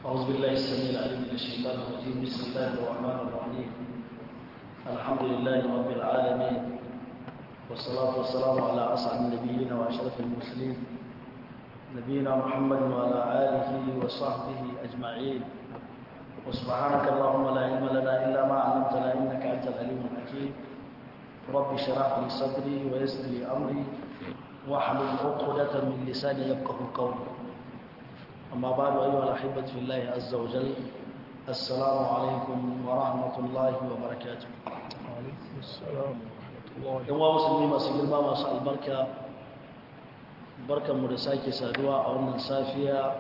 أعوذ بالله السميع العليم من الشيطان الرجيم بسم الله الرحمن الرحيم الحمد لله رب العالمين والصلاة والسلام على أسعد النبيين وأشرف المرسلين نبينا محمد وعلى آله وصحبه أجمعين وسبحانك اللهم لا علم لنا إلا ما علمتنا إنك أنت العليم الحكيم رب اشرح لي صدري ويسر لي أمري واحلل عقدة من لساني يفقه قولي أما بعد أيها الأحبة في الله عز وجل السلام عليكم ورحمة الله وبركاته وعليكم السلام ورحمة الله yan wa musulmi masu girma masu albarka barkanmu da sake saduwa a wannan safiya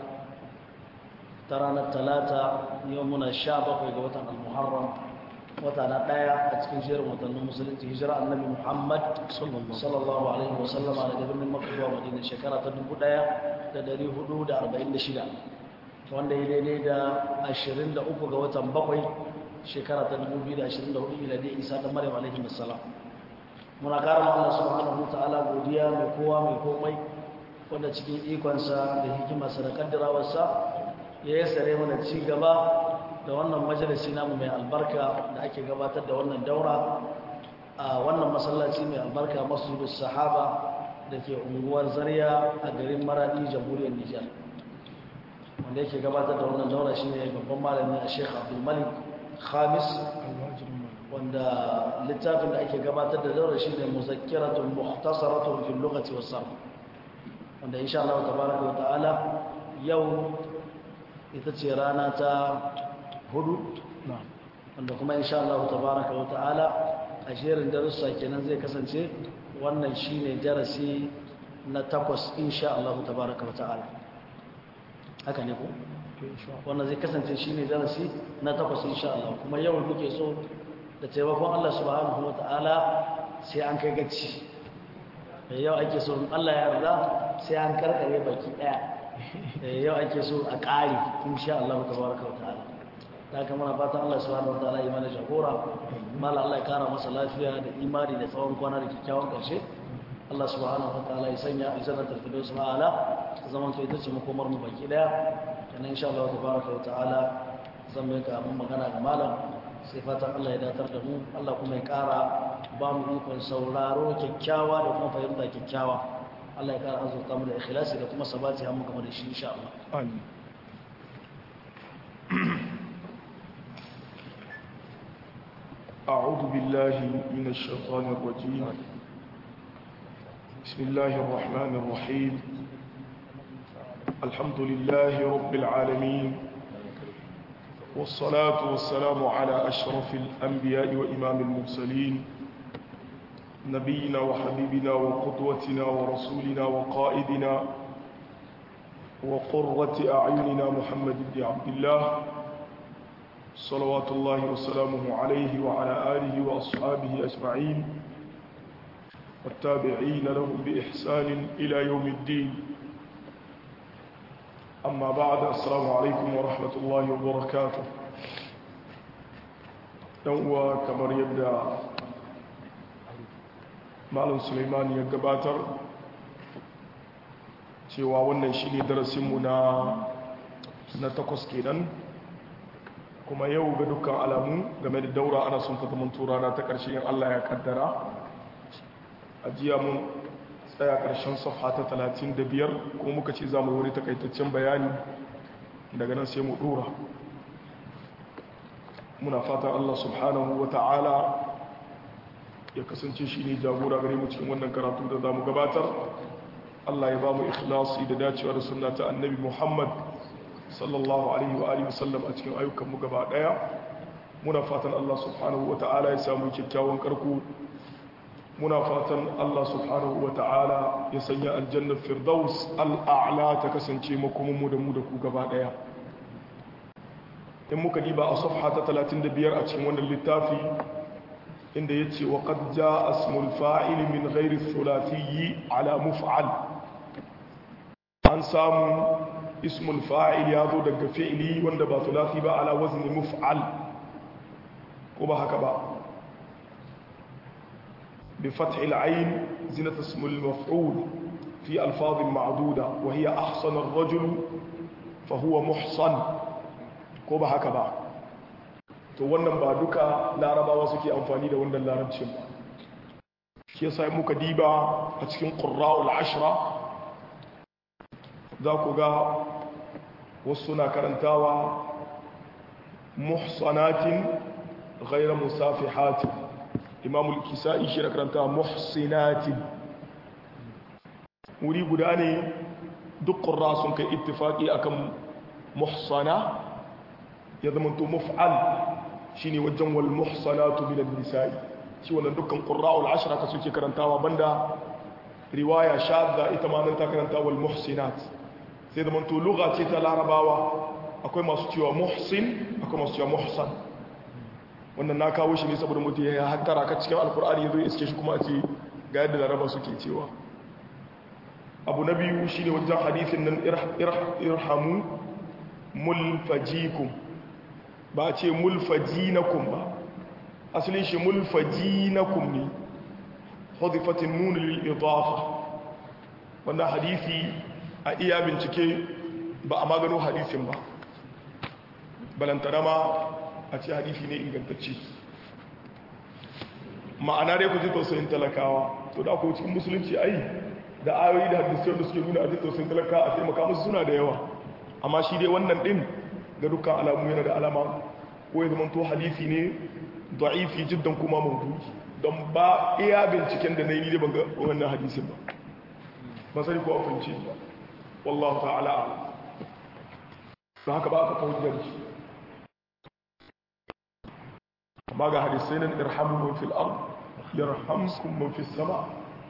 ta ranar talata yau muna sha bakwai ga watan al-muharram wata na ɗaya a cikin shirin watannin musulunci hijira annabi muhammad sallallahu alaihi wasallama daga birnin makka zuwa madina shekara ta dubu ɗaya da dari hudu da arba'in da shida wanda ya daidai da ashirin da uku ga watan bakwai shekara ta dubu biyu da ashirin da hudu miladiyya isa da maryam alaihi wassalam muna ƙara Allah subhanahu wa ta'ala godiya mai kowa mai komai wanda cikin ikonsa da hikimarsa da kaddarawarsa ya yi sare mana ci gaba da wannan majalisi namu mai albarka da ake gabatar da wannan daura a wannan masallaci mai albarka masjidus sahaba da ke unguwar zariya a garin maradi jamhuriyar nijar wanda yake gabatar da wannan daura shine babban malami a sheikh abdulmalik khamis wanda littafin da ake gabatar da daura shi ne muzakkiratun muhtasaratun fil lughati was sarf wanda insha Allah tabaraka wa ta'ala yau ita ce rana ta hudu wanda kuma insha Allah tabaraka wa ta'ala a jerin darussa kenan zai kasance wannan shine darasi na takwas insha Allah tabaraka wa ta'ala haka ne ko wannan zai kasance shine darasi na takwas insha Allah kuma yau muke so da taimakon Allah subhanahu wa ta'ala sai an kai gaci da yau ake so Allah ya yarda sai an karkare baki daya yau ake so a ƙari insha Allah tabaraka wa ta'ala ta kama na fatan Allah subhanahu wa ta'ala yi mana jagora mala Allah ya kara masa lafiya da imani da tsawon kwana da kyakkyawan ƙarshe Allah subhanahu wa ta'ala ya sanya aljannatul firdaus ma'ala ta zaman to ita ce makomar mu baki daya kana insha Allah tabaraka wa ta'ala zan mai ka mun magana ga malam sai fatan Allah ya datar da mu Allah kuma ya ƙara ba mu ikon sauraro kyakkyawa da kuma fahimta kyakkyawa Allah ya ƙara azurta mu da ikhlasi da kuma sabati har mu gama da shi insha Allah آمين أعوذ بالله من الشيطان الرجيم بسم الله الرحمن الرحيم الحمد لله رب العالمين والصلاة والسلام على أشرف الأنبياء وإمام المرسلين نبينا وحبيبنا وقدوتنا ورسولنا وقائدنا وقرة أعيننا محمد بن عبد الله صلوات الله وسلامه عليه وعلى آله وأصحابه أجمعين والتابعين لهم بإحسان إلى يوم الدين أما بعد السلام عليكم ورحمة الله وبركاته يوم كمر يبدأ معلم سليمان يقباتر cewa wannan shi ne darasinmu na na takwas kenan kuma yau ga dukkan alamu game da daura ana sun ta zaman rana ta ƙarshe yin allah ya kaddara a jiya mun tsaya ƙarshen safha ta 35 kuma muka ce za mu wani takaitaccen bayani daga nan sai mu ɗora muna fatan allah subhanahu wa ta'ala ya kasance shi ne jagora gare mu cikin wannan karatu da za mu gabatar Allah ya ba mu ikhlasi da dacewa da sunna ta annabi Muhammad sallallahu alaihi wa alihi wasallam a cikin ayyukan mu gaba daya muna fatan Allah subhanahu wata'ala ya samu kyakkyawan karku muna fatan Allah subhanahu wata'ala ya sanya aljannar firdaus al'a'la ta kasance makomin mu da mu da ku gaba daya in muka diba a safha ta 35 a cikin wannan littafi inda yace wa qad jaa asmul fa'il min ghairi thulathiyyi ala muf'al an samu ismul fa'il ya zo daga fi'ili wanda ba thulathi ba ala wazni muf'al ko ba haka ba bi fathil ayn zinat ismul maf'ul fi alfaz ma'duda wa hiya ahsana ar-rajul fa huwa muhsan ko ba haka ba to wannan ba duka larabawa suke amfani da wannan larabcin ba shi yasa muka diba a cikin qurra'ul ashra za ku ga wasu na karantawa muhsanatin ghayra musafihatin imamul kisa'i shi na karantawa muhsinatin wuri guda ne duk qurra sun kai ittifaqi akan muhsana ya zama to muf'al shine wajen wal muhsanatu min an-nisa'i shi wannan dukkan qurra'ul ashra ka suke karantawa banda riwaya shadda ita ma nan ta karanta wal muhsinat sai zama to lugha ce ta larabawa akwai masu cewa muhsin akwai masu cewa muhsan wannan na kawo shi ne saboda mutum ya hattara ka cikin alkur'ani ya zo ya iske shi kuma a ce ga yadda laraba suke cewa abu na biyu shine wajen hadithin nan irhamu mulfajikum ba a ce mulfajinakum ba asalin shi mulfajinakum ne hudifatin nuna lil'idafa wannan hadithi a iya bincike ba a magano hadithin ba balantana ma a ce hadithi ne ingantacce ma'ana dai ku ji tausayin talakawa to da ku cikin musulunci ai da ayoyi da hadisiyar da suke nuna a ji tausayin talaka a taimaka musu suna da yawa amma shi dai wannan din ga dukkan alamu yana da alama ko ya zamanto hadisi ne da'ifi jiddan kuma maudu'i don ba iya binciken da na yi ne ban ga wannan hadisin ba ba sani ko afinci ba wallahu ta'ala don haka ba aka kawo shi amma ga hadisai nan irhamu man fil ard yarhamkum man fis sama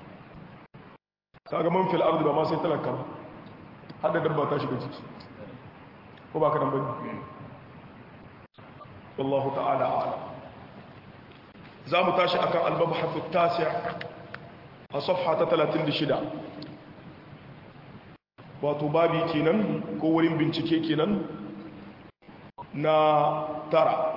kaga man fil ard ba ma sai talaka ba har da dabba ta shiga ciki ko ba ka dan bane wallahu ta'ala a'lam za mu tashi akan al-mabhath at-tasi' a safha ta 36 wato babi kenan ko wurin bincike kenan na tara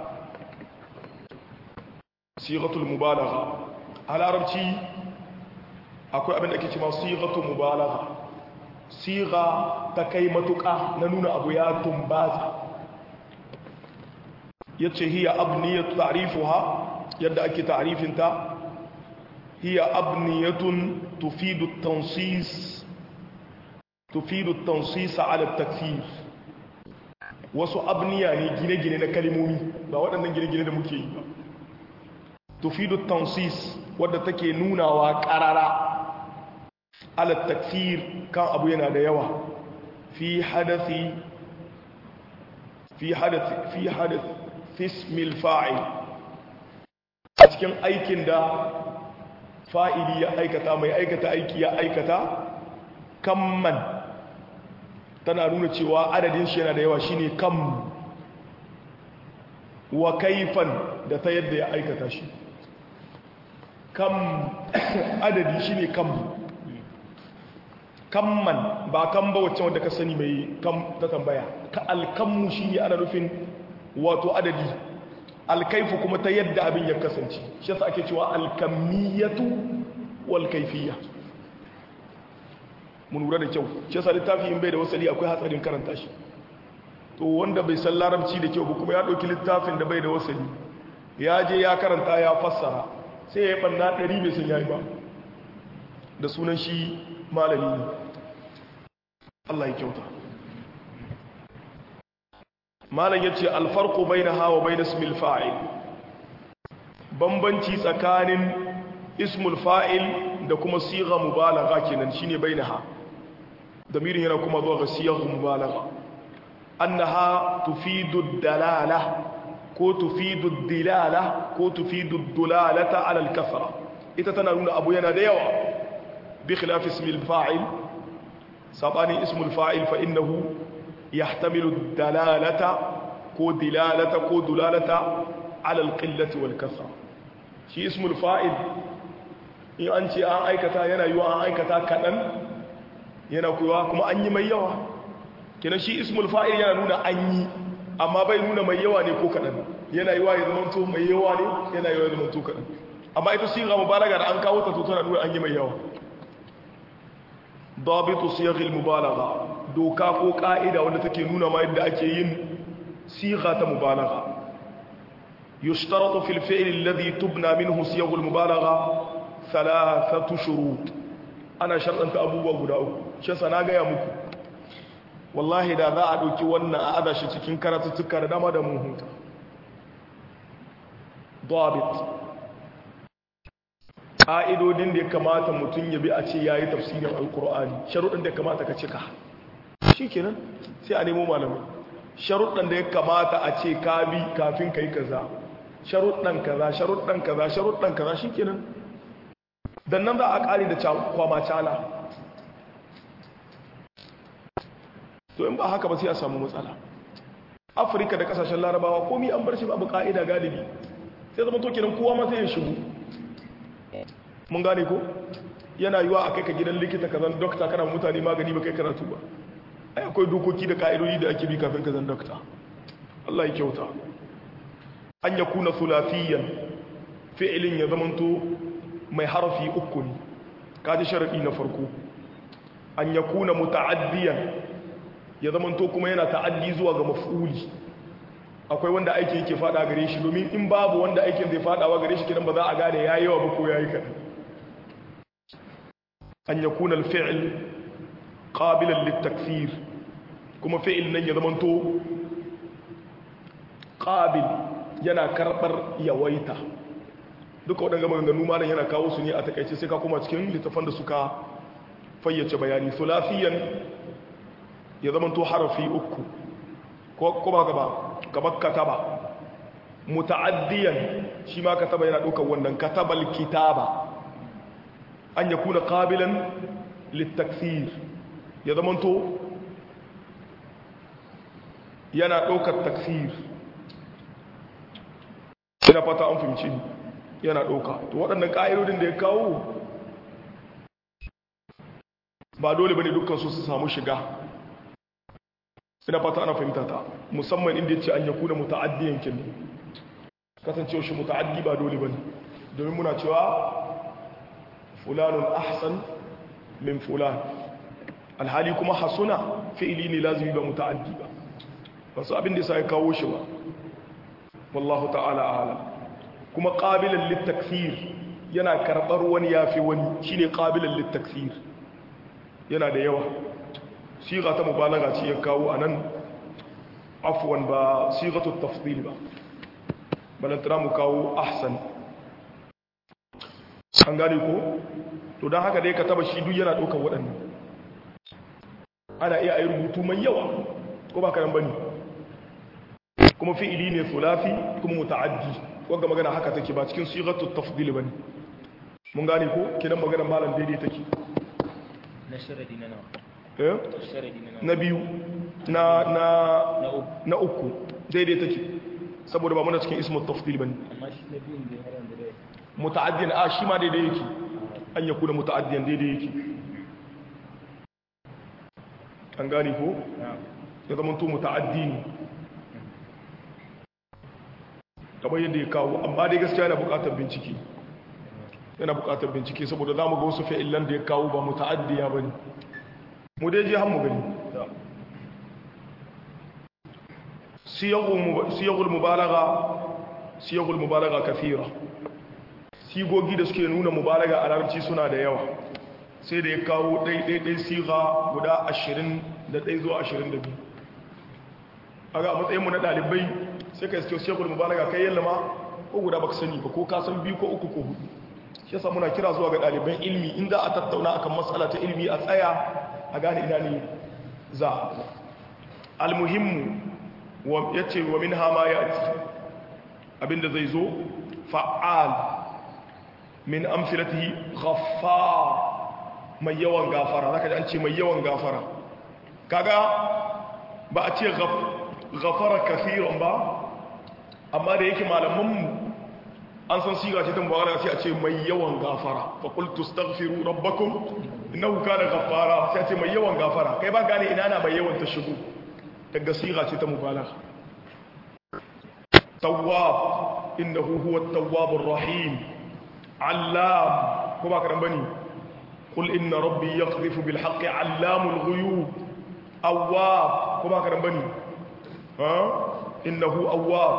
sigatul mubalagha a larabci akwai abin da ake cewa sigatul mubalagha siga ta kai matuƙa na nuna abu ya tumbaza yace hiya abniyatu ta'rifuha yadda ake ta'rifinta hiya abniyatun tufidu at-tansis tufidu at-tansis ala at-takfir wasu abniya ne gine-gine na kalmomi ba waɗannan gine-gine da muke yi ba tufidu tansis wadda take nunawa karara ala takfir kan abu yana da yawa fi hadathi fi hadathi fi hadath ismil fa'il a cikin aikin da fa'ili ya aikata mai aikata aiki ya aikata kamman tana nuna cewa adadin shi yana da yawa shine kam wa kaifan da ta yadda ya aikata shi kam adadi shi ne kam kamman ba kan ba wacce wanda ka sani mai kam ta tambaya ka alkammu shi ne ana nufin wato adadi alkaifu kuma ta yadda abin ya kasance shi yasa ake cewa alkammiyatu wal kaifiyya mun lura da kyau shi yasa littafi in bai da wasali akwai hatsarin karanta shi to wanda bai san larabci da kyau ba kuma ya ɗauki littafin da bai da wasali ya je ya karanta ya fassara sai ya yi ɓanna ɗari bai san ya yi ba da sunan shi malami ne Allah ya kyauta malam ya ce alfarko bai na hawa bai na smil fa'il bambanci tsakanin ismul fa'il da kuma siga mubalaga kenan shine bai na ha damirin yana kuma zuwa ga sigar mubalaga annaha tufidu dalala ko tufidu dilala ko tufidu dulalata ala al-kasra ita tana nuna abu yana da yawa bi khilaf ismil fa'il sabani ismul fa'il fa innahu yahtamilu dalalata ko dilalata ko dulalata ala al-qillati wal kasra shi ismul fa'il in an ce an aikata yana yiwa an aikata kadan yana kuwa kuma an yi mai yawa kina shi ismul fa'il yana nuna an yi amma bai nuna mai yawa ne ko kaɗan yana yi wa ya zama to mai yawa ne yana yi wa ya zama to kaɗan amma ita siga mubalaga da an kawo ta to tana nuna an yi mai yawa dabitu siyaghil mubalaga doka ko ka'ida wanda take nuna ma yadda ake yin صيغة مبالغة يشترط في الفعل الذي تبنى منه صيغ المبالغة ثلاثة شروط أنا شرطت أبوه وقداؤه شسنا يا مكو والله da za a ɗauki wannan a adashi cikin karatuttuka da dama da mun huta dabit ƙa'idodin da ya kamata mutum ya bi a ce ya yi tafsirin alkur'ani sharuɗin da ya kamata ka cika shi kenan sai a nemo malamai sharuɗin da ya kamata a ce ka bi kafin ka yi kaza sharuɗin kaza sharuɗin kaza sharuɗin kaza shi kenan dan nan za a ƙari da kwama cala to in ba haka ba sai a samu matsala afirka da ƙasashen larabawa komi an bar shi babu ƙa'ida galibi sai zama to kenan kowa ma sai ya shigo mun gane ko yana yiwa a kai ka gidan likita ka zan dokta kana mutane magani ba kai karatu ba ai akwai dokoki da ka'idodi da ake bi kafin ka zan dokta Allah ya kyauta an ya kuna sulafiyan fi'ilin ya zamanto mai harafi uku ne kaji sharadi na farko an ya kuna muta'addiyan ya zamanto kuma yana ta'addi zuwa ga maf'uli akwai wanda aikin yake fada gare shi domin in babu wanda aikin zai fadawa gare shi kidan ba za a gane yayi yawa ba ko yayi kadan an yakuna al-fi'l qabilan lit-takfir kuma fi'il nan ya zamanto qabil yana karbar yawaita duka waɗanda maganganu ma yana kawo su ne a takaice sai ka kuma cikin littafan da suka fayyace bayani sulafiyan ya zamanto harafi uku ko ba gaba kamar kataba muta'addiyan shi ma kataba yana ɗaukar wannan katabal kitaba an ya kuna ƙabilan littaksir ya zamanto yana ɗaukar taksir ina fata an fahimci yana ɗauka to waɗannan ƙa'idodin da ya kawo ba dole ba ne dukkansu su samu shiga ina fata ana fahimta ta musamman inda ya ce an yaku da muta'addiyan kin kasancewa shi muta'addi ba dole ba ne domin muna cewa fulanun ahsan min fulan alhali kuma hasuna fi'ili ne lazimi ba muta'addi ba wasu abin da ya kawo shi ba wallahu ta'ala ala kuma qabilan litakfir yana karbar wani yafi wani shine qabilan litakfir yana da yawa siga ta mubalaga ce ya kawo anan afwan ba sigatu tafdil ba balantana mu kawo ahsan an gane ko to don haka dai ka taba shi duk yana ɗaukar waɗannan ana iya a yi rubutu mai yawa ko ba karan bane kuma fi'ili ne sulafi kuma muta'addi wanda magana haka take ba cikin sigatu tafdil bane mun gane ko kidan magana malam daidai take na sharadi na nawa eh sharadi na nawa na biyu na na na uku na uku daidai take saboda ba muna cikin ismu tafdil bane amma shi na biyun da har yanzu dai muta'addiyan a shi ma daidai yake an yaku da muta'addiyan daidai yake an gane ko na ya zama to muta'addi ne kamar yadda ya kawo amma dai gaskiya yana buƙatar bincike yana buƙatar bincike saboda za mu ga wasu fi'ilan da ya kawo ba muta'addiya ba ne mu dai je har mu gani siyagul mubalaga siyagul mubalaga kafira sigogi da suke nuna mubalaga a larabci suna da yawa sai da ya kawo ɗaiɗaiɗai siga guda ashirin da ɗai zuwa ashirin da biyu a ga matsayinmu na ɗalibai sai ka iske siyagul mubalaga kai yalla ma ko guda baka sani ba ko ka san biyu ko uku ko hudu shi yasa muna kira zuwa ga ɗaliban ilmi in za a tattauna akan matsala ta ilmi a tsaya a gane ina ne za almuhimmu ya ce wa min hama ya ci abinda zai zo fa'al min amfilatihi ghaffar mai yawan gafara zaka ji an ce mai yawan gafara kaga ba a ce ghafara kafiran ba amma da yake malamanmu an san siga ce ta mubarak sai a ce mai yawan gafara fa qultu astaghfiru rabbakum innahu kana ghaffara sai a ce mai yawan gafara kai ba gane ina na mai yawan ta shigo daga siga ce ta mubarak tawwab innahu huwa at-tawwabur rahim allam ko ba ka dan bane qul inna rabbi yaqdhifu bil haqqi allamul ghuyub awwab ko ba ka dan bane ha innahu awwab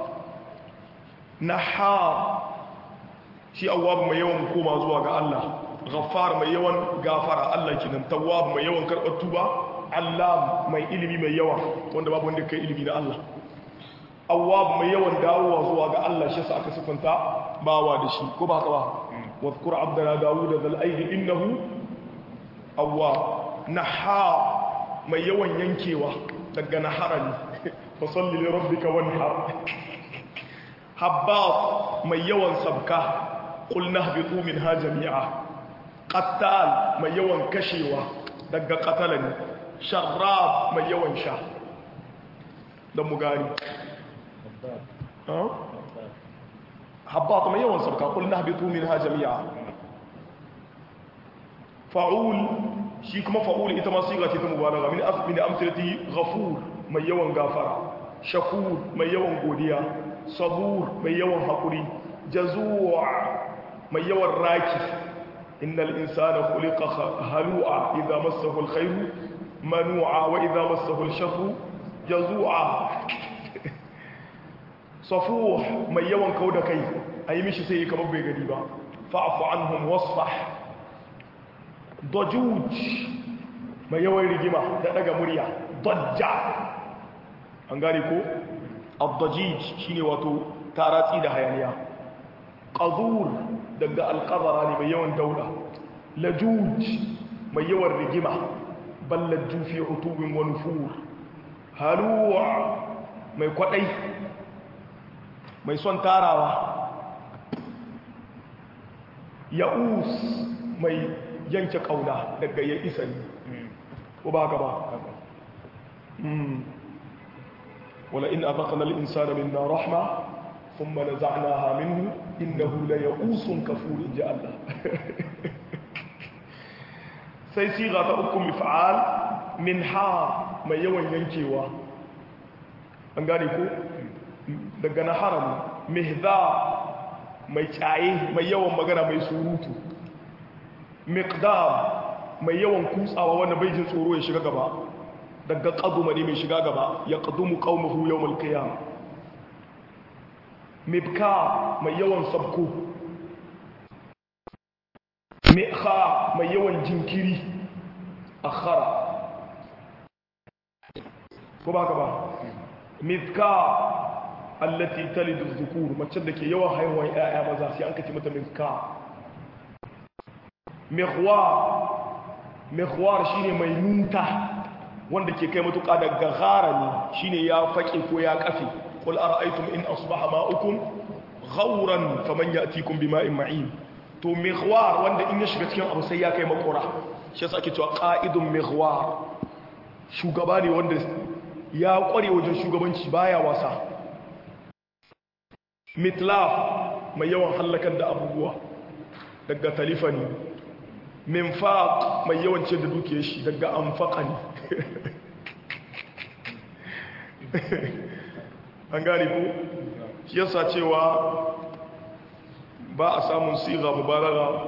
nahar shi awwab mai yawan koma zuwa ga Allah ghaffar mai yawan gafara Allah kinan tawwab mai yawan karɓar tuba allam mai ilimi mai yawa wanda babu wanda kai ilimi da Allah awwab mai yawan dawowa zuwa ga Allah shi sa aka sifanta bawa da shi ko ba haka ba wadhkur abdana daud zal aidi innahu awwab nahar mai yawan yankewa daga naharani fa salli li rabbika wanhar habbas mai yawan sabka qulna habitu minha jami'a qattal mai yawan kashewa daga qatalani sharrab mai yawan sha dan mu gani habbas mai yawan sabka qulna habitu minha jami'a fa'ul shi kuma fa'ul ita ma siga ce ta mubalaga min asbi da amsalati ghafur mai yawan gafara shakur mai yawan godiya sabur mai yawan hakuri jazua mai yawan raki innal insana khuliqa halu'a idza massahu alkhairu manu'a wa idza massahu alsharru jazua safuh mai yawan kauda kai ayi mishi sai kamar bai gadi ba fa'fu anhum wasfah dajuj mai yawan rigima da daga murya dajja an gane ko abdajij shine wato taratsi da hayaniya qazur daga alqazara ne mai yawan daula lajuj mai yawan rigima ballaju fi utubin wa nufur haluwa mai kwadai mai son tarawa ya'us mai yanke kauna daga ya isa ne ko ba haka ba wala in azaqna al-insana minna rahma thumma naza'naha minhu innahu la ya'usun kafur inja Allah sai siga ta uku mif'al min ha mai yawan yankewa an gane ko daga na haram mihza mai tsaye mai yawan magana mai surutu miqdam mai yawan kutsawa wanda bai jin tsoro ya shiga gaba daga qaduma ne mai shiga gaba ya qadumu qaumahu yawmal qiyam mibka mai yawan sabko mi'kha mai yawan jinkiri akhara ko ba ka ba mizka allati talidu dhukur mace da ke yawan haihuwar 'ya'ya maza sai an kace mata mizka mikhwar shine mai nunta wanda ke kai matuƙa daga gharani shine ya faƙi ko ya kafe qul ara'aytum in asbaha ma'ukum ghawran faman ya'tikum bima'in ma'in to mikhwar wanda in ya shiga cikin abu sai ya kai makora shi yasa ake cewa qa'idun mikhwar shugaba ne wanda ya kware wajen shugabanci baya wasa mitlaf mai yawan hallakar da abubuwa daga talifani minfaq mai yawancin da duke shi daga anfaqani an gane ko shi yasa cewa ba a samun siga mubalagha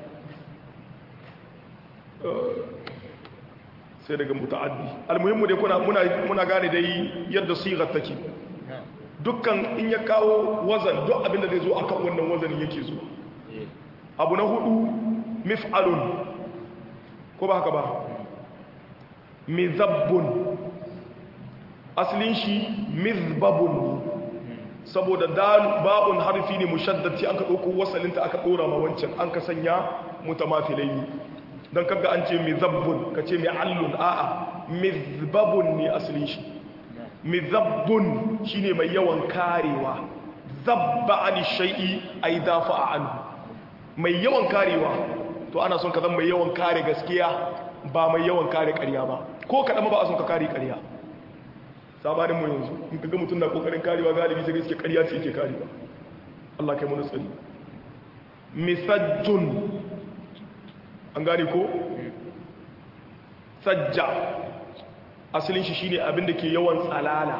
sai daga muta'addi almuhimmu dai kuna muna muna gane dai yadda sigar take dukkan in ya kawo wazan duk abinda zai zo akan wannan wazanin yake zuwa abu na hudu mif'alun ko ba haka ba mizabbun asalin shi mizbabun saboda ba'un harfi ne mushaddati aka ɗauko wasalinta aka ɗora ma wancan an ka sanya mutamafilai don kaga an ce mizabbun ka ce mi'allun a'a mizbabun ne asalin shi mizabbun shine mai yawan karewa zabba ani shay'i ay dafa anhu mai yawan karewa to ana son ka zama mai yawan kare gaskiya ba mai yawan kare ƙarya ba ko kaɗan ba a son ka kare ƙarya sabanin mu yanzu in ka ga mutum na ƙoƙarin karewa galibi sai gaske ƙarya ce yake karewa Allah kai mana tsari misajjun an gane ko sajja asalin shi shine abin da ke yawan tsalala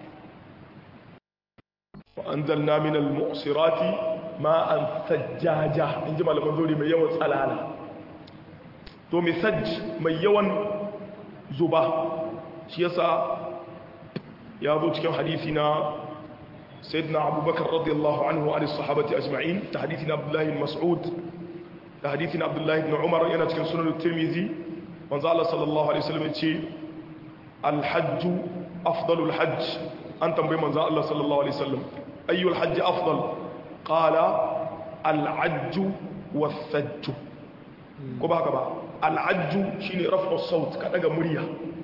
wa anzalna minal mu'sirati ma'an sajjaja in ji malaman zuri mai yawan tsalala to misaj mai yawan zuba shi yasa ya zo cikin hadisi na sayyidina abubakar radiyallahu anhu an sahabati ajma'in ta hadisi na abdullahi bin mas'ud da hadisi na abdullahi bin umar yana cikin sunan tirmizi manzo Allah sallallahu alaihi wasallam yace al-hajj afdalul hajj an tambayi manzo Allah sallallahu alaihi wasallam ayyul hajj afdal qala al-hajj was-sajj ko ba haka ba al-hajj shine raf'u saut ka daga murya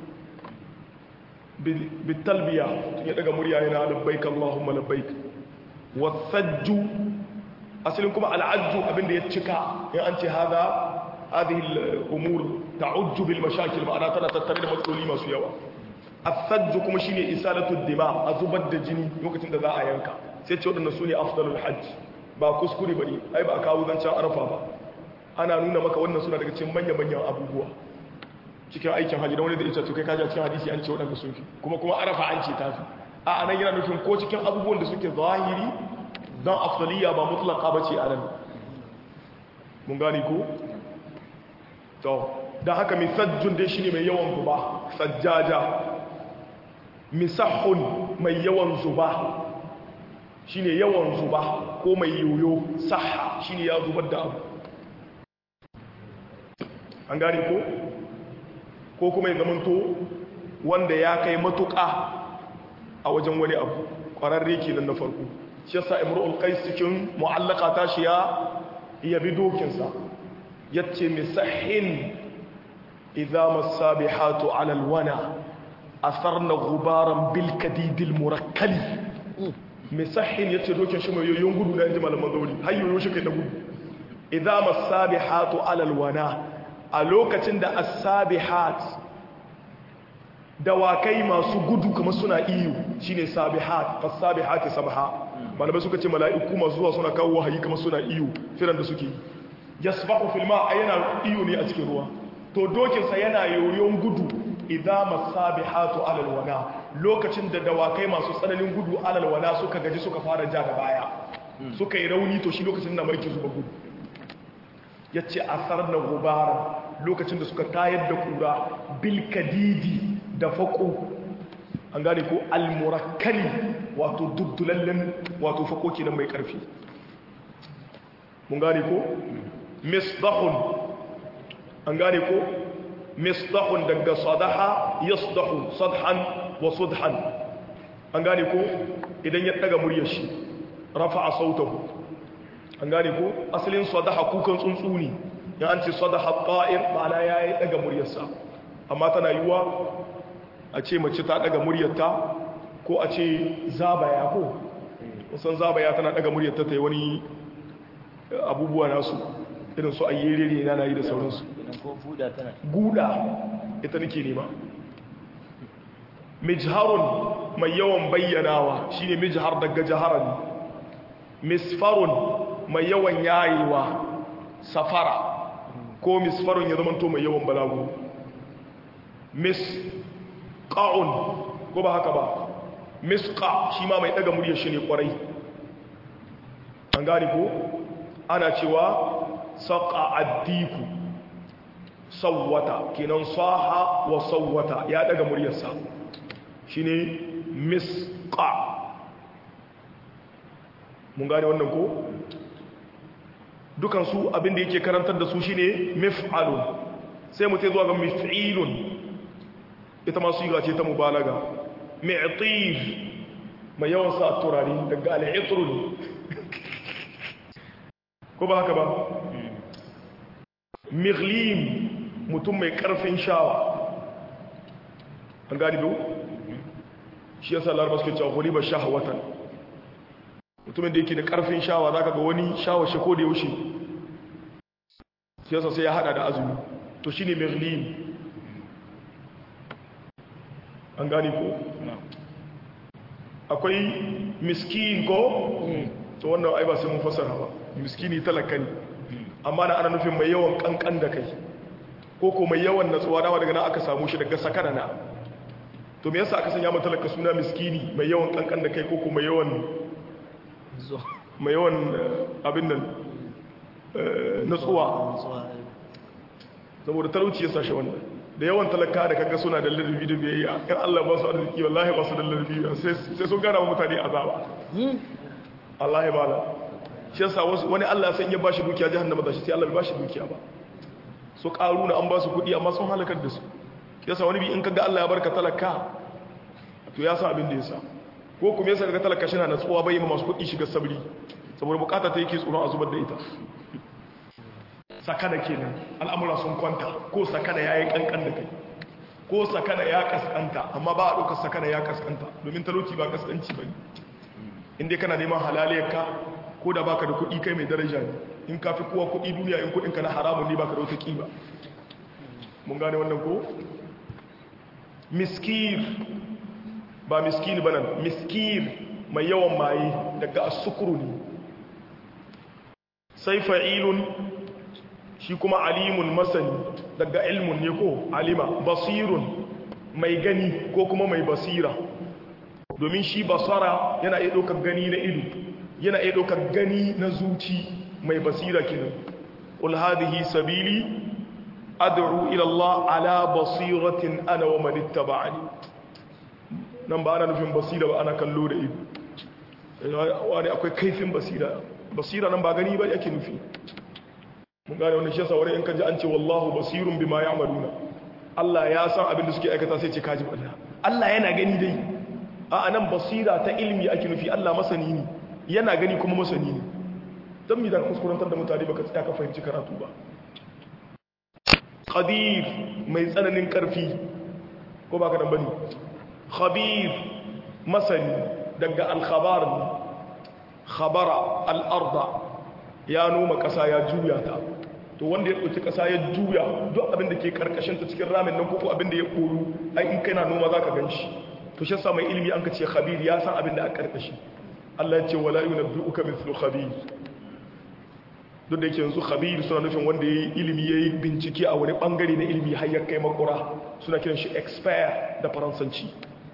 bitalbiya ya daga murya yana labbaik Allahumma labbaik wasajju asalin kuma al'ajju abinda ya cika in an ce hada hadhihi al-umur ta'ujju bil mashakil ma'ana tana tattare da matsaloli masu yawa as-sajju kuma shine isalatu dima a zubar da jini lokacin da za a yanka sai ce wadannan sune afdalul hajj ba kuskure bane ai ba kawo zancen arfa ba ana nuna maka wannan suna daga cikin manyan manyan abubuwa cikin aikin hajji da wani da ita to kai kaji cikin hadisi an ce waɗanda sun fi kuma kuma arafa an ce ta fi a anan yana nufin ko cikin abubuwan da suke zahiri don afdaliya ba mutlaka ba ce a nan mun gani ko to don haka misajjun dai shine mai yawan zuba sajjaja misahun mai yawan zuba shine yawan zuba ko mai yoyo saha shine ya zubar da abu an gani ko ko kuma ya zamanto wanda ya kai matuƙa a wajen wani abu ƙwararre kenan na farko shi yasa imrul qais cikin mu'allaka ta shi ya yabi dokinsa yace misahin idza masabihatu ala alwana asarna ghubaran bil kadidil murakkali misahin yace dokin shi mai yoyon gudu na inji malaman zauri har yoyo shi kai da gudu idza masabihatu ala alwana a lokacin da as-sabihat dawakai masu gudu kamar suna iyo shine sabihat fas-sabihati sabha malamai suka ce mala'iku masu zuwa suna kawo wahayi kamar suna iyo firan da suke yasbahu fil ma yana iyo ne a cikin ruwa to dokin sa yana yoyon gudu idza masabihatu alal wana lokacin da dawakai masu tsananin gudu alal wana suka gaji suka fara ja da baya suka yi rauni to shi lokacin da mai ke zuba gudu yace asar na gubara lokacin da suka tayar da kura bilkadidi da faƙo an gane ko almurakkali wato duddulallen wato faƙo kenan mai ƙarfi mun gane ko misdahun an gane ko misdahun daga sadaha yasdahu sadhan wa sudhan an gane ko idan ya daga muryar shi rafa'a sautahu an gane ko asalin sadaha kukan tsuntsu ne ya an ce sadaha ta'ir ma'ana ya yi daga muryarsa amma tana yiwuwa a ce mace ta daga muryarta ko a ce zabaya ko wasan zabaya tana daga muryarta ta yi wani abubuwa nasu irin su ayyere ne na yi da sauransu guda ita nake nema mijharun mai yawan bayyanawa shine mijhar daga jaharan misfarun mai yawan yayewa safara ko misfarun ya zamanto mai yawan balagu misqa'un ko ba haka ba misqa shi ma mai daga muryar shi ne kwarai an gane ko ana cewa saqa addiku sawwata kenan saha wa sawwata ya daga muryarsa shine misqa mun gane wannan ko dukansu abinda yake karantar da su shine mif'alun sai mu zuwa ga mif'ilun ita ma su ce ta mubalaga mi'tif mai yawan sa turare daga al'itrun ko ba haka ba mighlim mutum mai karfin shawa an gani biyu shi yasa larabar suke cewa huli ba shahawatan mutumin da yake da karfin shawa za ka ga wani shawa shi ko da yaushe siyasa sai ya hada da azumi to shi ne merlin an gani ko akwai miskin ko to wannan ai ba sai mun fasara ba miskini talaka ne amma na ana nufin mai yawan kankan da kai ko ko mai yawan natsuwa dama daga nan aka samu shi daga sakana na to me yasa aka sanya mata talaka suna miskini mai yawan kankan da kai ko ko mai yawan mai yawan abin nan natsuwa saboda talauci ya sashe wannan da yawan talaka da kaga suna da ladabi da biyayya in Allah ba su arziki wallahi ba su da ladabi sai sai sun gana wa mutane azaba Allah ya bala shi yasa wasu wani Allah ya san ya bashi dukiya jahannama da shi sai Allah bai bashi dukiya ba so karuna an ba su kudi amma sun halakar da su yasa wani bi in kaga Allah ya barka talaka to ya san abin da yasa ko kuma yasa kaga talaka shi na natsuwa bai ma masu kudi shiga sabri saboda bukata ta yake tsoron a zubar da ita sakana kenan al'amura sun kwanta ko sakana ya yi kankan da kai ko sakana ya kaskanta amma ba a ɗaukar sakana ya kaskanta domin talauci ba kaskanci ba ne inda kana neman halaliyarka ko da baka da kuɗi kai mai daraja ne in ka fi kowa kuɗi duniya in kuɗinka na haramun ne baka da wata ƙiba mun gane wannan ko miskir ba miskir ba nan miskir mai yawan maye daga asukuru ne sai fa'ilun shi kuma alimun masani daga ilmun ne ko alima basirun mai gani ko kuma mai basira domin shi basara yana iya ɗaukar gani na ido yana iya ɗaukar gani na zuci mai basira kenan qul hadhihi sabili ad'u ila Allah ala basiratin ana wa man ittaba'ani nan ba ana nufin basira ba ana kallo da ido wani akwai kaifin basira basira nan ba gani ba yake nufi mun gane wannan shi yasa wani in ka ji an ce wallahu basirun bima ya'maluna Allah ya san abin da suke aikata sai ce kaji balla Allah yana gani dai a anan basira ta ilmi ake nufi Allah masani ne yana gani kuma masani ne dan mi da kuskurantar da mutane baka tsaya ka fahimci karatu ba qadir mai tsananin karfi ko baka dan bane khabir masani daga al-khabar khabara al-arda ya noma ƙasa ya juya ta to wanda ya ɗauki ƙasa ya juya duk abin da ke ƙarƙashin ta cikin ramin nan koko abin da ya ƙoru ai in kai na noma za ka gan shi to shi mai ilimi an ka ce khabir ya san abin da a ƙarƙashi Allah ya ce wala yunabbi'uka mithlu khabir duk da yake yanzu khabir suna nufin wanda ya yi ilimi ya yi bincike a wani bangare na ilimi har ya kai makura suna kiran shi expert da faransanci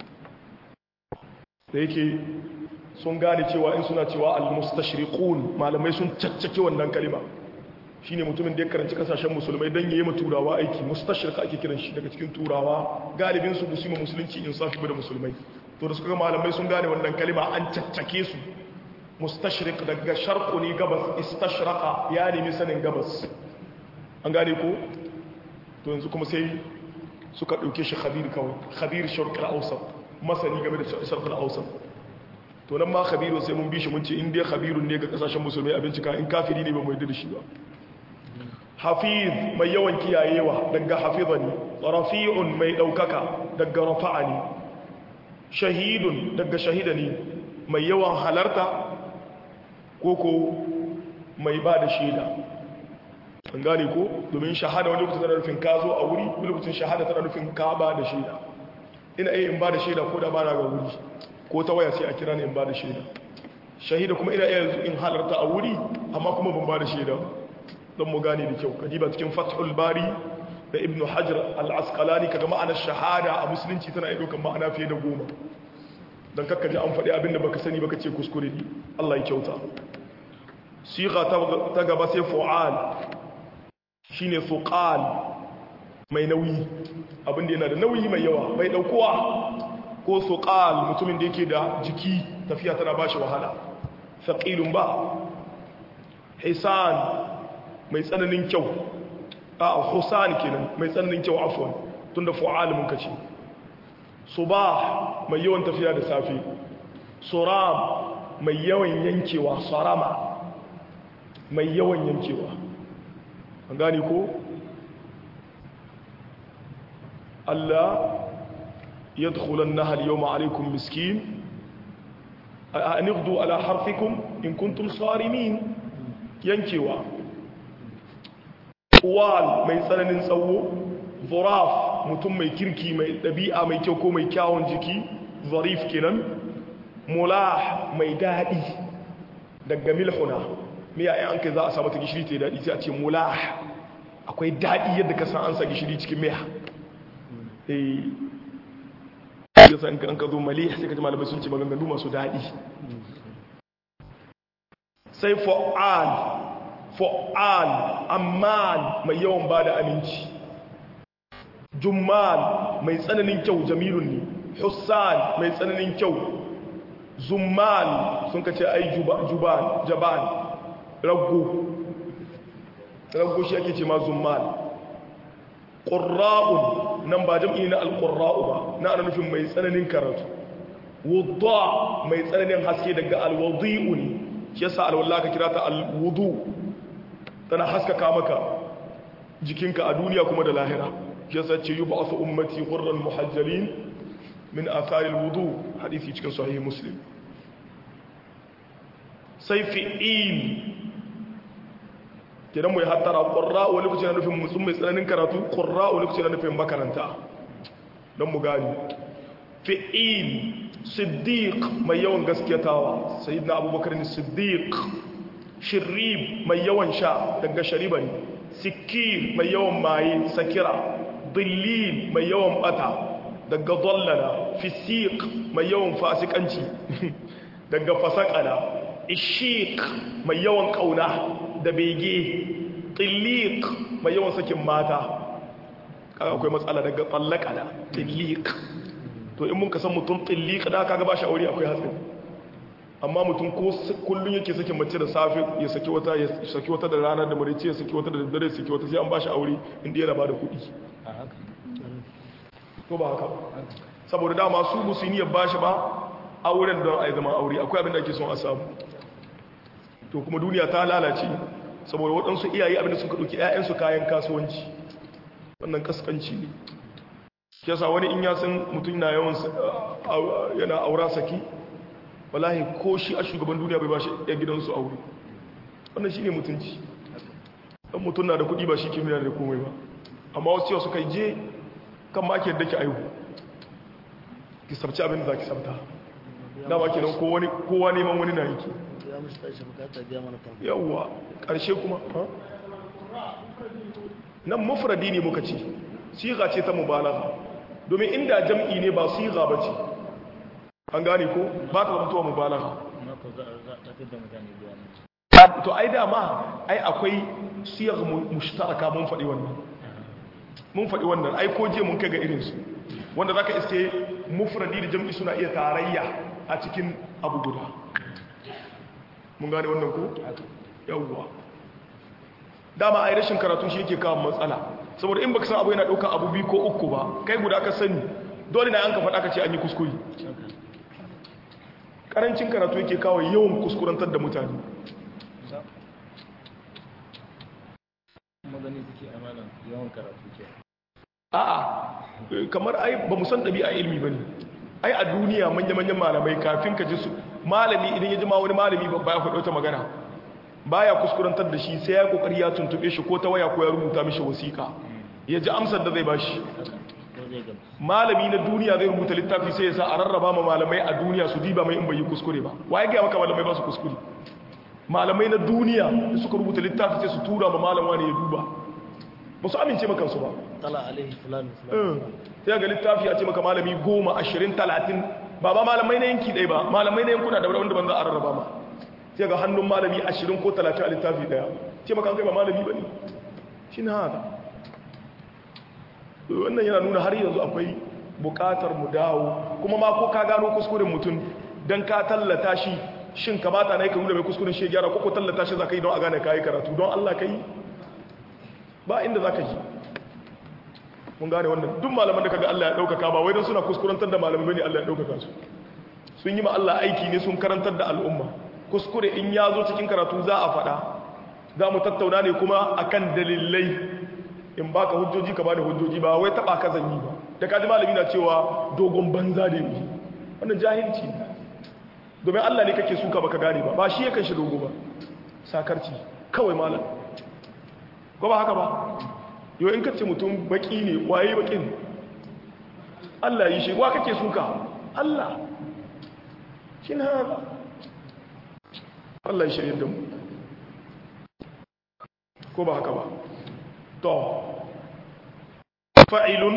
da yake sun gane cewa in suna cewa al-mustashriqun malamai sun caccake wannan kalima shine mutumin da ya karanci kasashen musulmai dan yayi turawa aiki mustashriq ake kiran shi daga cikin turawa galibin su musulmi musulunci in safi da musulmai to da suka ga malamai sun gane wannan kalima an caccake su mustashriq daga sharqu ne gabas istashraqa ya nemi sanin gabas an gane ko to yanzu kuma sai suka dauke shi khabir kawai khabir sharq al-awsat masani game da sharq al-awsat to nan ma khabiru sai mun bi shi mun ce in dai khabirun ne ga kasashen musulmai a bincika in kafiri ne ba mu yarda da shi ba hafiz mai yawan kiyayewa daga hafizani rafi'un mai daukaka daga rafa'ani shahidun daga shahidani mai yawan halarta koko mai ba da shaida an gane ko domin shahada wani lokacin tana nufin ka zo a wuri wani lokacin shahada tana nufin ka ba da shaida ina iya in ba da shaida ko da ba na ga wuri ko ta waya sai a kira ni in ba da shaida shahida kuma ina iya in halarta a wuri amma kuma ban ba da shaida don mu gane da kyau kadiba cikin fathul bari da ibnu hajar al-asqalani kaga ma'anar shahada a musulunci tana iya kan ma'ana fiye da goma don kakka ji an faɗi abin da baka sani baka ce kuskure ne Allah ya kyauta siga ta gaba sai fu'al shine fuqal mai nauyi abin da yana da nauyi mai yawa mai daukowa ko suqal mutumin da yake da jiki tafiya tana bashi wahala thaqilun ba hisan mai tsananin kyau a husan kenan mai tsananin kyau afwan tunda fu'al mun kace subah mai yawan tafiya da safe suram mai yawan yankewa sarama mai yawan yankewa an gani ko Allah يدخل النهر اليوم عليكم مسكين أن يغدوا على حرفكم إن كنتم صارمين ينكوا طوال ما يسألن نسوه ظراف mutum mai kirki mai ɗabi'a mai kyau ko mai kyawun jiki zarif kenan mulah mai daɗi daga milhuna miya ya an kai za a samu ta gishiri ta yi daɗi sai a ce mulah akwai daɗi yadda ka san an sa gishiri cikin miya yasa in ka zo malih sai ka ji malamai sun ce maganganu masu daɗi sai fa'al fa'al amman mai yawan ba da aminci jummal mai tsananin kyau jamilun ne hussan mai tsananin kyau zummal sun kace ai juban jaban raggo raggo shi ake ce ma zummal ƙurra'un nan ba jam'i na alƙurra'u ba na ana nufin mai tsananin karatu wudda mai tsananin haske daga alwadi'u ne shi yasa alwallah ka kira ta alwudu tana haskaka maka jikinka a duniya kuma da lahira shi yasa ce yi ba'asu ummati hurran muhajjalin min atharil wudu hadisi cikin sahih muslim sai fi'il kidan mu ya hattara qurra wani lokaci na nufin mutum mai tsananin karatu qurra wani lokaci na nufin makaranta don mu gani fi'il siddiq mai yawan gaskiyatawa sayyidina abubakar ne siddiq shirib mai yawan sha daga shariba ne sikir mai yawan maye sakira dillil mai yawan bata daga dallala fisiq mai yawan fasikanci daga fasakala ishiq mai yawan kauna da bege tilliq mai yawan sakin mata kaga akwai matsala daga tsallaka da tilliq to in mun ka san mutum tilliq da kaga ba shi aure akwai hatsari amma mutum ko kullun yake sakin mace da safe ya saki wata ya saki wata da rana da marice ya saki wata da daddare ya saki wata sai an ba shi aure inda yana ba da kuɗi to ba haka saboda dama su musulmi ya ba shi ba auren don a yi zama aure akwai abin da ake son a samu to kuma duniya ta lalace saboda waɗansu iyaye abin da suka ɗauki 'ya'yansu kayan kasuwanci wannan kaskanci ne ke sa wani in ya san mutum na yawan yana aura saki wallahi ko shi a shugaban duniya bai ba shi ya gidansu aure wannan shi ne mutunci ɗan mutum na da kuɗi ba shi ke nuna da komai ba amma wasu yau suka je kan ma ke yadda ki aihu ki sabci abin da za ki sabta dama ke nan kowa neman wani na yake yawwa ƙarshe kuma nan mufradi ne muka ce siga ce ta mubalaga domin inda jam'i ne ba siga ba ce an gane ko ba ta zamtowa mubalaga to ai dama ai akwai siyar mushtaraka mun faɗi wannan mun faɗi wannan ai ko je mun kai ga irinsu wanda za ka iske mufradi da jam'i suna iya tarayya a cikin abu guda mun gane wannan ko yawwa dama ai rashin karatu shi yake kawo matsala saboda in baka san abu yana ɗaukar abu biyu ko uku ba kai guda ka sani dole na an ka faɗa ka ce an yi kuskure ƙarancin karatu yake kawo yawan kuskurantar da mutane magani suke amalan yawan karatu ke a'a kamar ai ba mu san ɗabi'a ilmi ba ne ai a duniya manya-manyan malamai kafin ka ji su malami idan ya ji ma wani malami babba ya faɗo ta magana baya kuskurantar da shi sai ya kokari ya tuntube shi ko ta waya ko ya rubuta mishi wasiƙa ya ji amsar da zai bashi malami na duniya zai rubuta littafi sai ya sa a rarraba ma malamai a duniya su diba mai in bai yi kuskure ba waye ga maka malamai ba su kuskure malamai na duniya da suka rubuta littafi sai su tura ma malama ne ya duba ba su amince maka su ba tala alaihi fulani fulani sai ga littafi a ce maka malami goma ashirin talatin ba ba malamai na yanki ɗaya ba malamai na yankuna da wanda ban za a rarraba ma sai ga hannun malami ashirin ko talatin a littafi ɗaya ce maka an kai ba malami ba ne shi na haka wannan yana nuna har yanzu akwai buƙatar mu dawo kuma ma ko ka gano kuskuren mutum don ka tallata shi shin kamata na yi ka nuna mai kuskuren shi gyara ko ko tallata shi za ka yi don a gane ka yi karatu don allah ka yi ba inda za ka yi mun gane wannan duk malaman da kaga Allah ya daukaka ba wai don suna kuskurantar da malamai bane Allah ya daukaka su sun yi ma Allah aiki ne sun karantar da al'umma kuskure in ya zo cikin karatu za a faɗa za mu tattauna ne kuma akan dalilai in baka hujjoji ka bani hujjoji ba wai taba ka zanyi ba da kaji malami na cewa dogon banza da yi wannan jahilci ne domin Allah ne kake suka baka gane ba ba shi yakan shi dogo ba sakarci kawai malam ko ba haka ba yau in kace mutum baki ne waye bakin Allah yi shi wa kake suka Allah shi na haka Allah ya shirye da mu ko ba haka ba to fa'ilun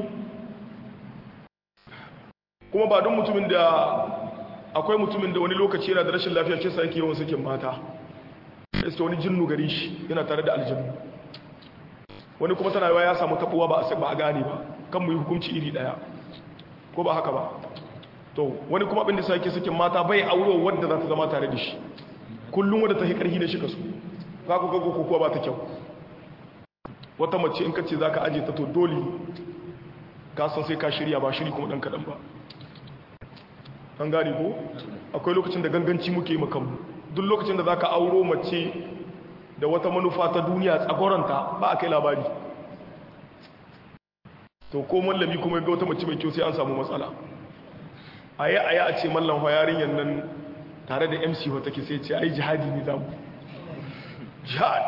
kuma ba don mutumin da akwai mutumin da wani lokaci yana da rashin lafiya ce sa yake yawan sakin mata sai wani jinnu gari shi yana tare da aljannu wani kuma tana yawa ya samu tabuwa ba a gane ba kan mu yi hukunci iri daya ko ba haka ba to wani kuma abin da sake sakin mata bai auro wadda za ta zama tare da shi kullum wadda ta yi karhi da shi kasu ka ku gago ko ba ta kyau wata mace in ka ce za ka aje ta to dole ka san sai ka shirya ba shiri kuma dan kaɗan ba an gane ko akwai lokacin da ganganci muke yi makamu duk lokacin da za ka auro mace da wata manufa ta duniya tsagoranta ba a kai labari to ko mallami kuma ga wata mace mai kyau sai an samu matsala a yi a yi a ce mallan yarin yannan tare da mc wata ke sai ce ai jihadi ne zamu jihad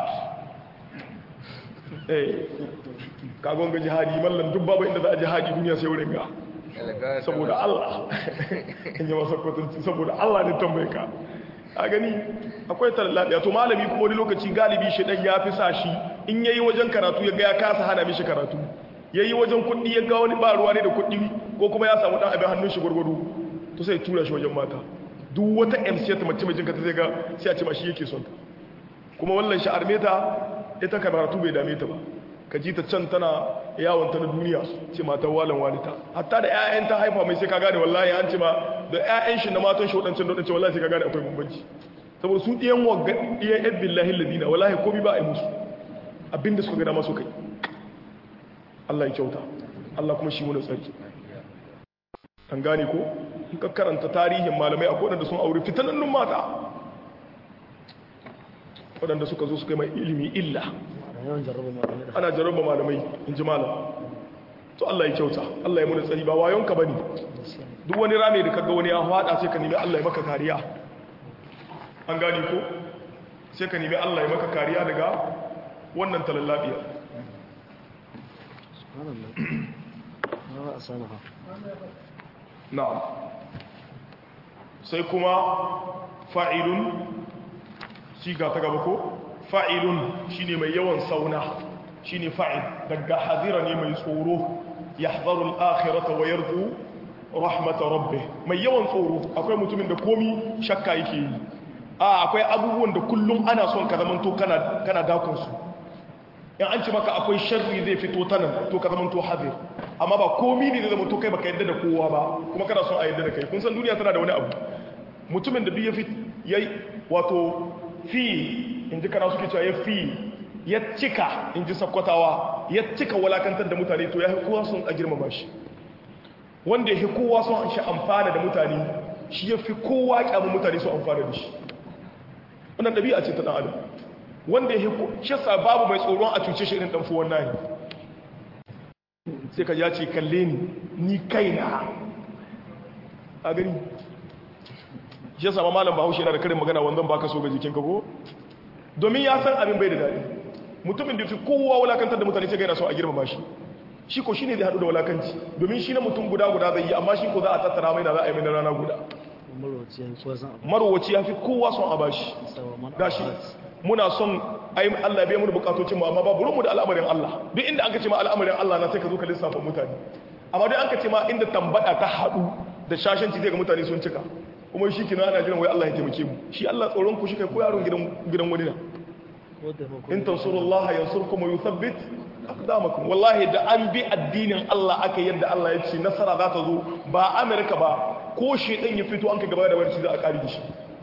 eh kagon ga jihadi mallan duk babu inda za a jihadi duniya sai wurin ga saboda Allah in yi masa kwatanci saboda Allah ne tambaye ka a gani akwai tallabiya to malami kuma wani lokaci galibi shi dan ya fi sa shi in yayi wajen karatu ya ga ya kasa hana mishi karatu yayi wajen kuɗi ya ga wani ba ruwa ne da kuɗi ko kuma ya samu dan abin hannun shi gurgudu to sai tura shi wajen mata duk wata MC ta mace mai jinka ta zai ga sai a ce ma shi yake son ta kuma wallan shi armeta ita karatu bai dame ta ba ka ji ta can tana yawon ta na duniya ce matan walan walita hatta da 'ya'yan ta haifa mai sai ka gane wallahi an ce ma da 'ya'yan shi na matan shi waɗancan waɗancan wallahi sai ka gane akwai bambanci saboda su ɗiyan wagga ɗiyan yan billahi ladina wallahi komi ba a yi musu abinda suka gada masu kai Allah ya kyauta Allah kuma shi wani tsarki an gane ko in ka karanta tarihin malamai akwai waɗanda sun aure fitanannun mata waɗanda suka zo suka yi mai ilimi illa ana jarraba malamai in ji malam to Allah ya kyauta Allah ya muna tsari ba wayonka bane duk wani rame da kaga wani ya hada sai ka nemi Allah ya maka kariya an gani ko sai ka nemi Allah ya maka kariya daga wannan talallabiya na'am sai kuma fa'ilun siga ta gaba ko fa'ilun shi ne mai yawan sauna shi ne fa'il daga hazira ne mai tsoro ya hazarun akhirata wa yarzu rahmata rabbe mai yawan tsoro akwai mutumin da komi shakka yake yi a akwai abubuwan da kullum ana son ka zamanto kana dakunsu in an ci maka akwai sharri zai fito ta nan to ka zamanto hazir amma ba komi ne da zamanto kai baka yadda da kowa ba kuma kana son a yadda da kai kun san duniya tana da wani abu mutumin da duk ya fi yayi wato fi in ji kana suke cewa ya fi ya cika in ji sakkwatawa ya cika walakantar da mutane to ya kowa sun a girmama shi wanda ya fi kowa sun shi amfana da mutane shi ya fi kowa kyamun mutane su amfana da shi wannan ɗabi'a ce ta ɗan adam wanda ya fi shi sa babu mai tsoron a cuce shi irin ɗan fuwan nahi sai ka ya ce kalle ni ni kaina a gani shi ya sama malam bahaushe yana da karin magana wanzan baka so ga jikinka ko domin ya san abin bai da daɗi mutumin da fi kowa wulakantar da mutane sai ga yana so a girmama shi shi ko shine zai haɗu da wulakanci domin shi na mutum guda guda zai yi amma shi ko za a tattara mai na za a yi mai na rana guda marowaci ya fi kowa son a bashi gashi muna son ayi Allah bai mu bukatocin mu amma ba burin mu da al'amarin Allah duk inda an ka ce ma al'amarin Allah na sai ka zo ka lissafa mutane amma duk an ka ce ma inda tambada ta haɗu da shashanci zai ga mutane sun cika kuma shi kina ana jiran wai Allah ya taimake mu shi Allah tsoron ku shi kai ko yaron gidan gidan wani na in tansurullaha yansurkum wa yuthabbit aqdamakum wallahi da an bi addinin Allah aka yadda Allah ya ce nasara za ta zo ba Amerika ba ko shedan ya fito an ka gaba da wani za a kare da shi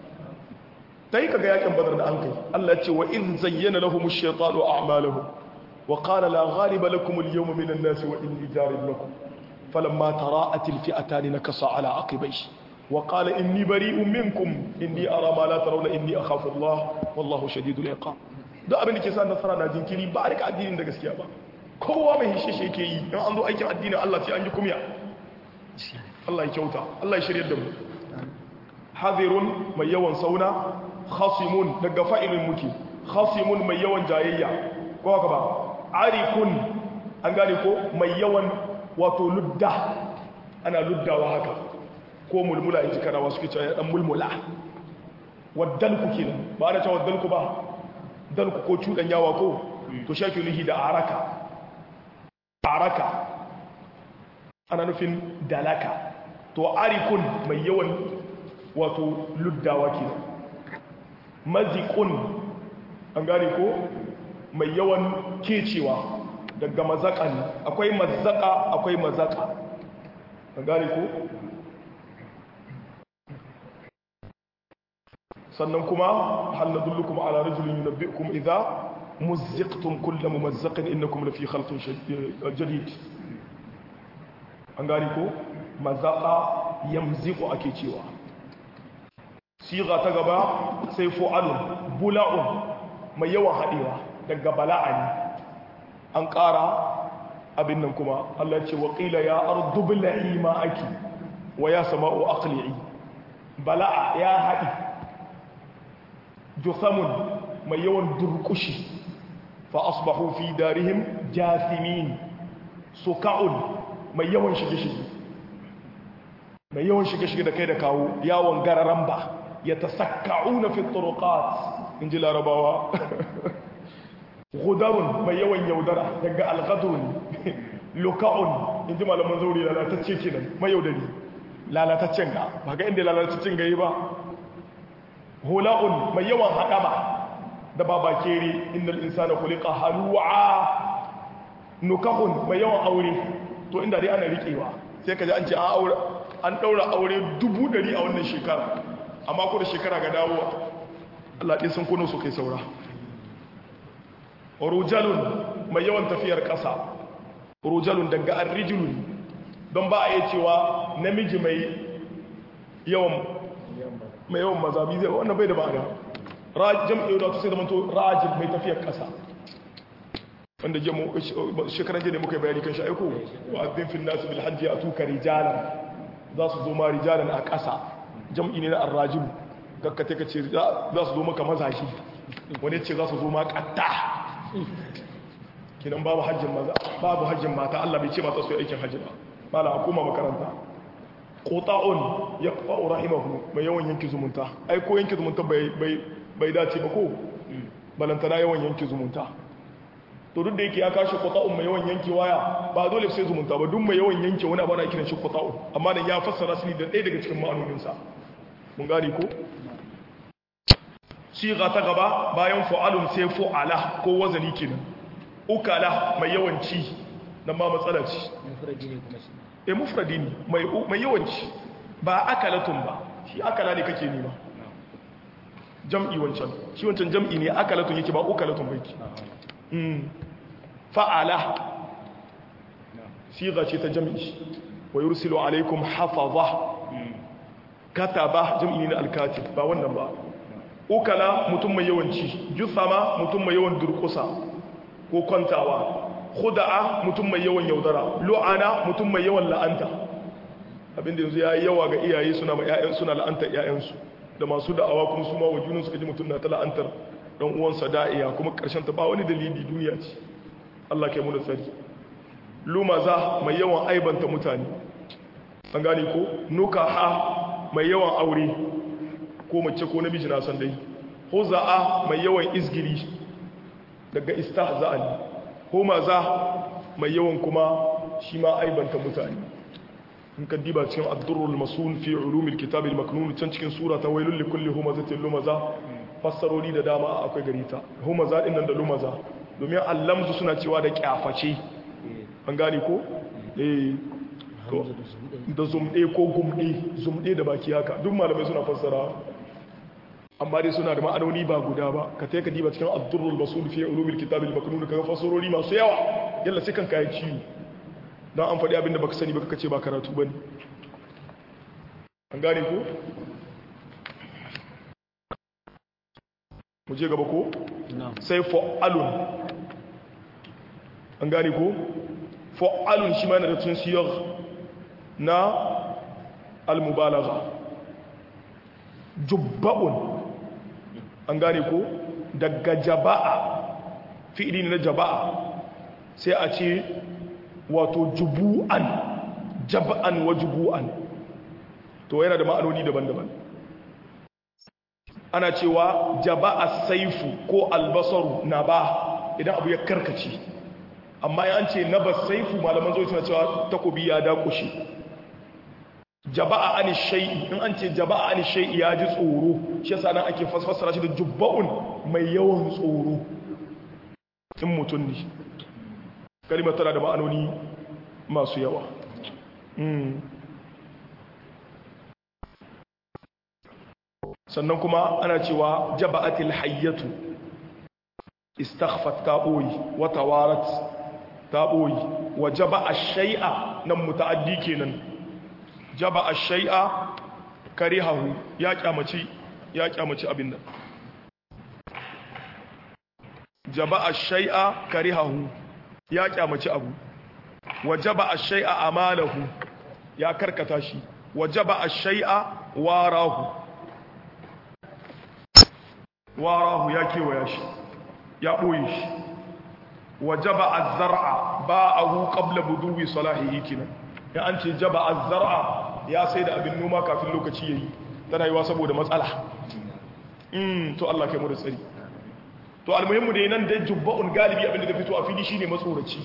tai kaga yakin badar da an kai Allah ya ce wa in zayyana lahum ash-shaytanu a'malahum wa qala la ghaliba lakum al-yawma min an-nas wa inni jarib lakum falamma tara'at al-fi'atan nakasa ala aqibayhi وقال إني بريء منكم إني أرى ما لا ترون إني أخاف الله والله شديد العقاب da abin da ke sa nasara na jinkiri ba a rika addinin da gaskiya ba kowa mai hishe shi yake yi in an zo aikin addinin Allah sai an yi kumya Allah ya kyauta Allah ya shirya da mu hazirun mai yawan sauna khasimun daga fa'ilin muke khasimun mai yawan jayayya ko haka ba arikun an gane ko mai yawan wato ludda ana luddawa haka ko mulmula in ji karawa suke cewa ya dan mulmula waddalku kenan ba ana cewa waddalku ba dalku ko cudan yawa ko to shaki lihi da araka araka ana nufin dalaka to arikun mai yawan wato luddawa kenan mazikun an gane ko mai yawan kecewa daga mazaka ne akwai mazaka akwai mazaka an gane ko sannan kuma hal nadullukum ala rajulin yunabbi'ukum idza muzziqtum kullu mumazzaqin innakum lafi khalqin jadid an gane ko mazaka yamziqu ake cewa siga ta gaba sai fu'alun bula'un mai yawan haɗewa daga bala'a ne an ƙara abin nan kuma Allah ce waƙila ya ardu bila'i ma'aki wa ya sama'u aqli'i bala'a ya haɗi juthamun mai yawan durkushi fa asbahu fi darihim jathimin suka'un mai yawan shige-shige mai yawan shige-shige da kai da kawo yawon gararan ba ya tasakka'una fi turuqat in ji larabawa gudarun mai yawan yaudara daga alghadrun loka'un in ji malaman zauri lalatacce kenan mai yaudari lalataccen ga ba ga inda lalataccen ga yi ba hula'un mai yawan haɗama da babakere innal insana khuliqa halu'a nukahun mai yawan aure to inda dai ana riƙewa sai ka ji an ce an ɗaura aure dubu ɗari a wannan shekara amma ko da shekara ga dawowa Allah ɗin sun kuno su kai saura rujalun mai yawan tafiyar ƙasa rujalun daga arrijulun don ba a yi cewa namiji mai yawan mai yawan mazabi zai wannan bai da ba'ada rajin ɗaya da sai zama to rajin mai tafiyar ƙasa wanda shekaran jini muka yi bayani kan sha'aiko wa abin fin nasu bil hajji a tuka rijalan za su zo ma rijalan a ƙasa jam'i ne na arrajibu kakkate ka ce za su zo maka mazashi wani ce za su zo ma ƙatta kinan babu hajjin maza babu hajjin mata Allah bai ce mata su yi aikin hajji ba mala a koma makaranta qota'un yaqfa'u rahimahu mai yawan yanki zumunta ai ko yanki zumunta bai bai bai dace ba ko balantana yawan yanki zumunta to duk da yake ya kashi qota'un mai yawan yanki waya ba dole sai zumunta ba duk mai yawan yanki wani abu na kiran shi qota'un amma nan ya fassara su ne da ɗaya daga cikin ma'anonin sa mun gane ko siga ta gaba bayan fu'alun sai fu'ala ko wazani kenan ukala mai yawanci nan ma matsala ce mufradi ne kuma shi eh mufradi ne mai mai yawanci ba akalatun ba shi akala ne kake nema jam'i wancan shi wancan jam'i ne akalatun yake ba ukalatun ba yake mm fa'ala siga ce ta jam'i wa yursilu alaikum hafaza kataba jam'i ne na alkatib ba wannan ba ukala mutum mai yawanci jusama mutum mai yawan durkusa ko kwantawa khuda'a mutum mai yawan yaudara lu'ana mutum mai yawan la'anta abinda yanzu ya yi yawa ga iyaye suna ma ƴaƴan suna la'antar ƴaƴansu da masu da'awa kuma su ma wajunan suka ji mutum na ta la'antar dan uwansa da'iya kuma karshen ta ba wani dalili duniya ce Allah kai mu da tsari lumaza mai yawan aibanta mutane an gane ko nukaha mai yawan aure ko mace ko namiji na san dai huza'a mai yawan izgiri daga istahza'an humaza mai yawan kuma shi ma aibanta mutane in ka diba cikin ad-durrul masun fi ulumil kitab al-maknun can cikin sura ta wailul likulli humazatin lumaza fassarori da dama akwai gari ta humaza din nan da lumaza domin allamzu suna cewa da kyaface an gane ko eh to da zumɗe ko gumɗe zumɗe da baki haka duk malamai suna fassara amma dai suna da ma'anoni ba guda ba ka ta yi ka diba cikin abdurrul masul fiye ulumil kitabil maknun ka ga fassarori masu yawa yalla sai kan kayan ciwo don an faɗi abinda baka sani baka kace ba karatu bane an gane ko mu je gaba ko sai fa'alun an gane ko fa'alun shi ma yana da tun siyar na al-mubalagha jubba'un an gane ko daga jaba'a fi'ili na jaba'a sai a ce wato jubu'an jaba'an wa jubu'an to yana da ma'anoni daban-daban ana cewa jaba'a saifu ko albasaru na ba idan abu ya karkace amma ya ce na ba saifu malaman zoci na cewa takobi ya dakushe jaba'a ani shay'i in an ce jaba'a ani shay'i ya ji tsoro shi yasa nan ake fassara shi da jubba'un mai yawan tsoro in mutum ne kalimar tana da ma'anoni masu yawa sannan kuma ana cewa jaba'atil hayyatu istaghfat ta boyi wa tawarat ta boyi wa jaba'a shay'a nan muta'addi kenan jaba'a shay'a karihahu ya kyamaci ya kyamaci abin nan jaba'a shay'a karihahu ya kyamaci abu wa jaba'a shay'a amalahu ya karkata shi wa jaba'a shay'a warahu warahu ya kewaya shi ya ɓoye shi wa jaba azzar'a ba'ahu qabla buduwi salahihi kinan ya an ce jaba azzar'a ya sai da abin noma kafin lokaci yayi tana yiwa saboda matsala mm to Allah kai mu da tsari to almuhimmu dai nan da jubba'un galibi abin da fito a fili shine matsoraci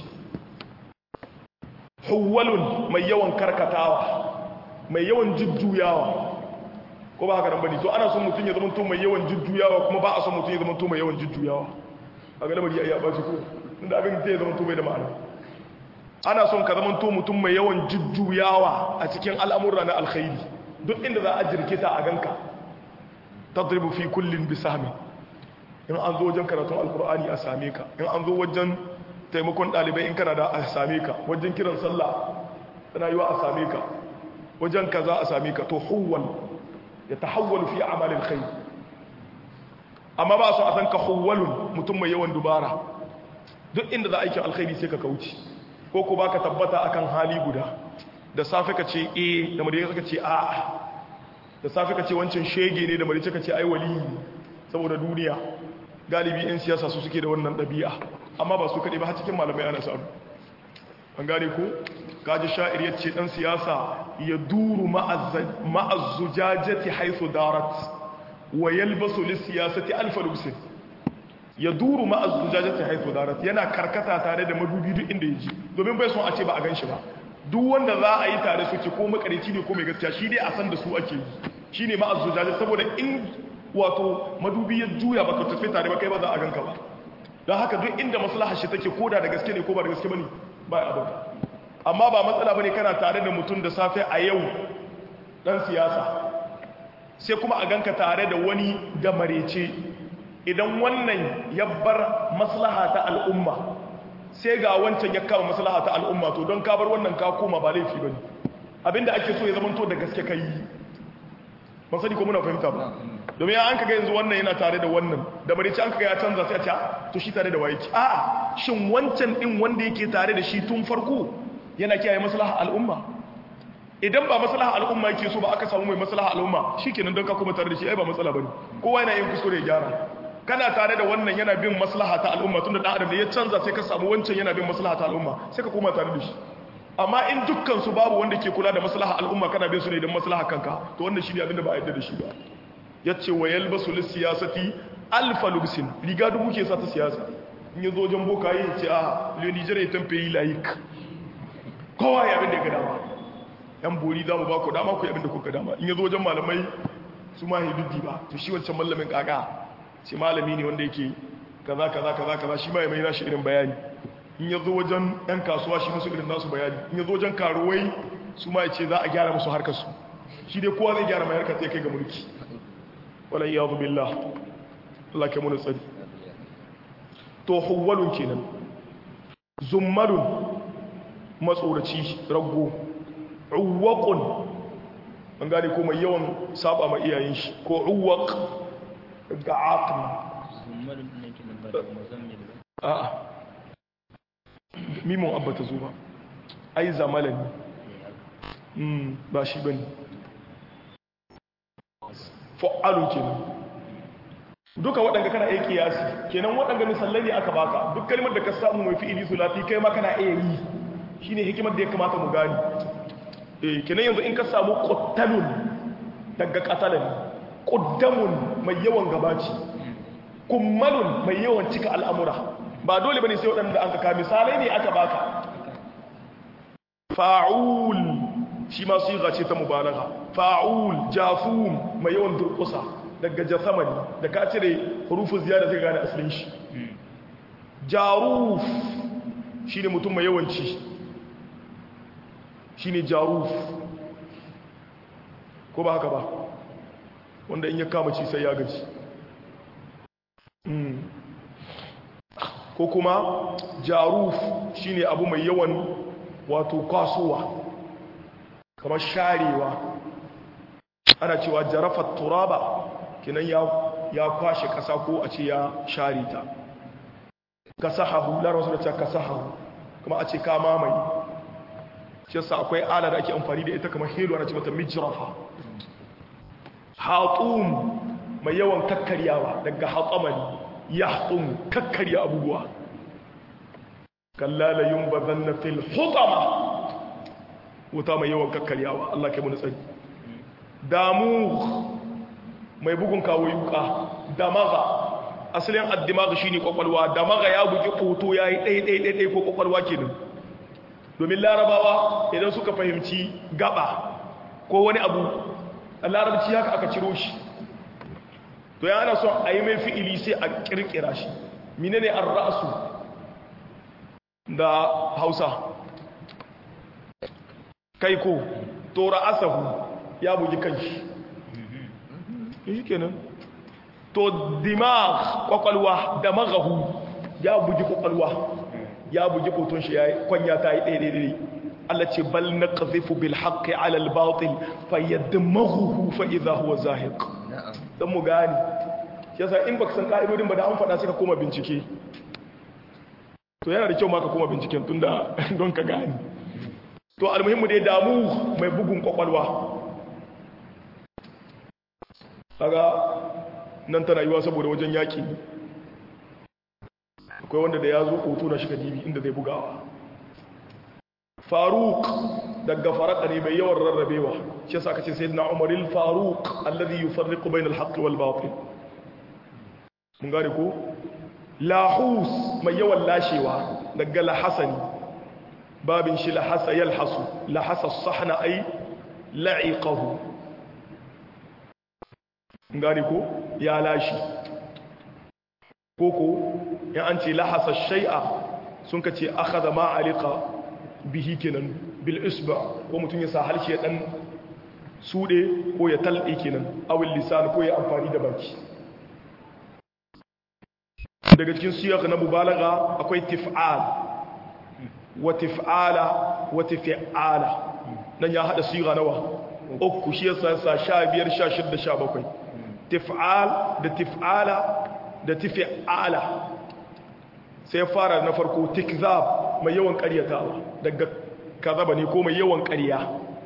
huwalun mai yawan karkatawa mai yawan jujjuyawa ko ba haka nan bane to ana son mutum ya zama to mai yawan jujjuyawa kuma ba a son mutum ya zama to mai yawan jujjuyawa a ga lamari ya ba shi ko inda abin zai zama to bai da ma'ana ana son ka zama to mutum mai yawan jujjuyawa a cikin al'amura na alkhairi duk inda za a jirkita a ganka tadribu fi kullin bi sahmi in an zo wajen karatun alkur'ani a same ka in an zo wajen taimakon dalibai in kana da a same ka wajen kiran sallah tana yiwa a same ka wajen kaza a same ka to huwal ya tahawwalu fi amalin khair amma ba su a san ka huwalun mutum mai yawan dubara duk inda za a aikin alkhairi sai ka kauce ko ko baka tabbata akan hali guda da safe ka ce eh da madina ka ce a da safe ka ce wancan shege ne da madina ka ce ai wali saboda duniya galibi yan siyasa su suke da wannan ɗabi'a amma ba su kaɗai ba har cikin malamai ana samu an gane ko kaji sha'ir ya ce ɗan siyasa ya duru ma'azzujajati haisu darat wa yalbasu lissiyasati alfa lubsin ya duru ma'azzujajati haisu darat yana karkata tare da madubi duk inda ya ji domin bai son a ce ba a gan shi ba duk wanda za a yi tare suke ko makarici ne ko mai gaskiya shi dai a san da su ake yi shi ne ma'azzujajati saboda in wato madubi ya juya baka tafi tare ba kai ba za a ganka ba don haka duk inda maslaha shi take koda da gaske ne ko ba da gaske bane ba ya abin amma ba matsala bane kana tare da mutum da safe a yau dan siyasa sai kuma a ganka tare da wani da marece idan wannan ya bar maslaha ta al'umma sai ga wancan ya kama maslaha ta al'umma to don ka bar wannan ka koma ba laifi bane abinda ake so ya zama to da gaske kai ban sani ko muna fahimta ba domin ya an kaga yanzu wannan yana tare da wannan da marici an kaga ya canza sai a ce to shi tare da waye ki a'a shin wancan din wanda yake tare da shi tun farko yana kiyaye maslaha al'umma idan ba maslaha al'umma yake so ba aka samu mai maslaha al'umma shikenan don ka kuma tare da shi ai ba matsala bane kowa yana yin kuskure ya gyara kana tare da wannan yana bin maslaha ta al'umma tunda dan adam ne ya canza sai ka samu wancan yana bin maslaha ta al'umma sai ka koma tare da shi amma in dukkan su babu wanda ke kula da maslaha al'umma kana bin su ne don maslaha kanka to wannan shine abin da ba a yarda da shi ba yace wa yalbasu lis-siyasati alfa lubsin riga dubu ke sa ta siyasa in yazo wajen bokaye yace a le Niger ya tampe yi laik kowa ya abin da ga dama yan bori za mu ba ku dama ku abin da kuka dama in yazo wajen malamai su ma hiduddi ba to shi wancan malamin kaka shi malami ne wanda yake kaza kaza kaza kaza shi ma ya mai nashi irin bayani in yazo wajen yan kasuwa shi musu irin nasu bayani in yazo wajen karuwai su ma yace za a gyara musu harkar su shi dai kowa zai gyara mai harkar sai kai ga mulki wala iyadu billah Allah ke mun tsari to huwalun kenan zummalun matsoraci rago uwaqun an gane ko mai yawan saba ma iyayen shi ko uwaq ga aqli zummalun ne ke nan ba da muzammil ba a'a mimon abba ta zo ba ai zamalan ne ba shi bane fa'alun kenan duka waɗanda kana iya kiyasi kenan waɗanda misalai ne aka baka duk kalmar da ka samu mai fi'ili sulati kai ma kana iya yi shine hikimar da ya kamata mu gani eh kenan yanzu in ka samu quttalun daga qatalan quddamun mai yawan gabaci kummalun mai yawan cika al'amura ba dole bane sai waɗanda an ka misalai ne aka baka fa'ul shi ma su yi ta mubalaga fa'ul jafum mai yawan durkusa daga jasamani da ka cire hurufin ziyada zai gane asalin shi jaruf shine mutum mai yawanci shine jaruf ko ba haka ba wanda in ya kama ci sai ya gaji ko kuma jaruf shine abu mai yawan wato kasuwa kamar sharewa ana cewa jarafat turaba kinan ya ya kwashe kasa ko a ce ya share ta kasahahu la rasul ta kasahahu kuma a ce ka mamaye shi yasa akwai ala da ake amfani da ita kamar helo ana ce mata mijrafa hatum mai yawan kakkaryawa daga hatamani yahtum kakkarya abubuwa kalla la yunbazanna fil hutama wuta mai yawan kakkaryawa Allah kai mu tsari damu mai bugun kawo yuka damaga asalin addimaga shine kwakwalwa damaga ya bugi koto yayi dai dai dai ko kwakwalwa kenan domin larabawa idan suka fahimci gaba ko wani abu a larabci haka aka ciro shi to ya ana son a yi mai fi'ili sai a kirkira shi menene ar-ra'su da hausa kai ko to ra'asahu ya bugi kanshi shi kenan to dimag kwakwalwa da magahu ya bugi kwakwalwa ya bugi koton shi ya kwanya ta yi ɗaya ɗaya Allah ce bal na ƙazifu bil haƙƙi alal batil fa yadda mahuhu fa idha huwa zahiq dan mu gani yasa in baka san ka'idodin ba da an faɗa sai ka koma bincike to yana da kyau ma ka koma binciken tunda don ka gani to almuhimmu dai damu mai bugun kwakwalwa kaga nan tana yiwa saboda wajen yaki akwai wanda da ya zo hoto na shiga dibi inda zai bugawa faruk daga faraka ne mai yawan rarrabewa shi yasa aka ce sayyidina umar al-faruq alladhi yufarriqu bayna al-haqq wal batil mun gane ko lahus mai yawan lashewa daga lahasani babin shi lahasa yalhasu lahasa sahna ay la'iqahu gani ko ya lashi koko in an ce lahasa shai'a sun ka ce akhadha ma alika bihi kenan bil isba ko mutum ya sa harshe dan sude ko ya talde kenan awil lisan ko ya amfani da baki daga cikin siyaq na mubalaga akwai tif'al wa tif'ala wa tif'ala nan ya hada siga nawa uku shi yasa sa 15 16 17 tif'al da tif'ala da tif'ala sai fara na farko tikzab mai yawan ƙaryatawa daga kazaba ne ko mai yawan ƙarya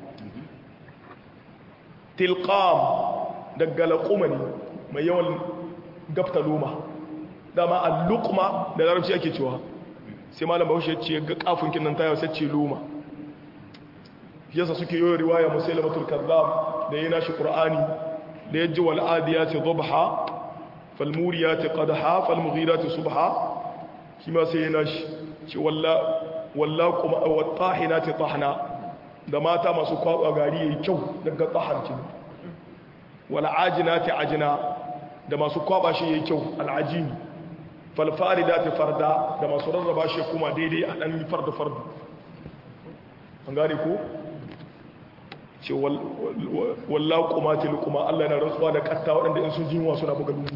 tilqam daga laquma ne mai yawan gafta loma dama al-luqma da larabci ake cewa sai malam bahaushe ya ce ga kafin kinnan tayo sai ce loma yasa suke yi riwaya musailamatul kazzab da yana shi qur'ani da yaji wal adiyati dhabha fal muriyati qadha fal mughirati subha kima sai yana shi ce walla walla kuma wat tahinati tahna da mata masu kwaba gari yayi kyau daga tahanci wal ajinati ajina da masu kwaba shi yayi kyau al ajini fal faridati farda da masu rarraba shi kuma daidai a dan farda farda an gane ko ce walla kuma tilkuma Allah na rantsuwa da katta waɗanda in sun jinwa suna buga lungu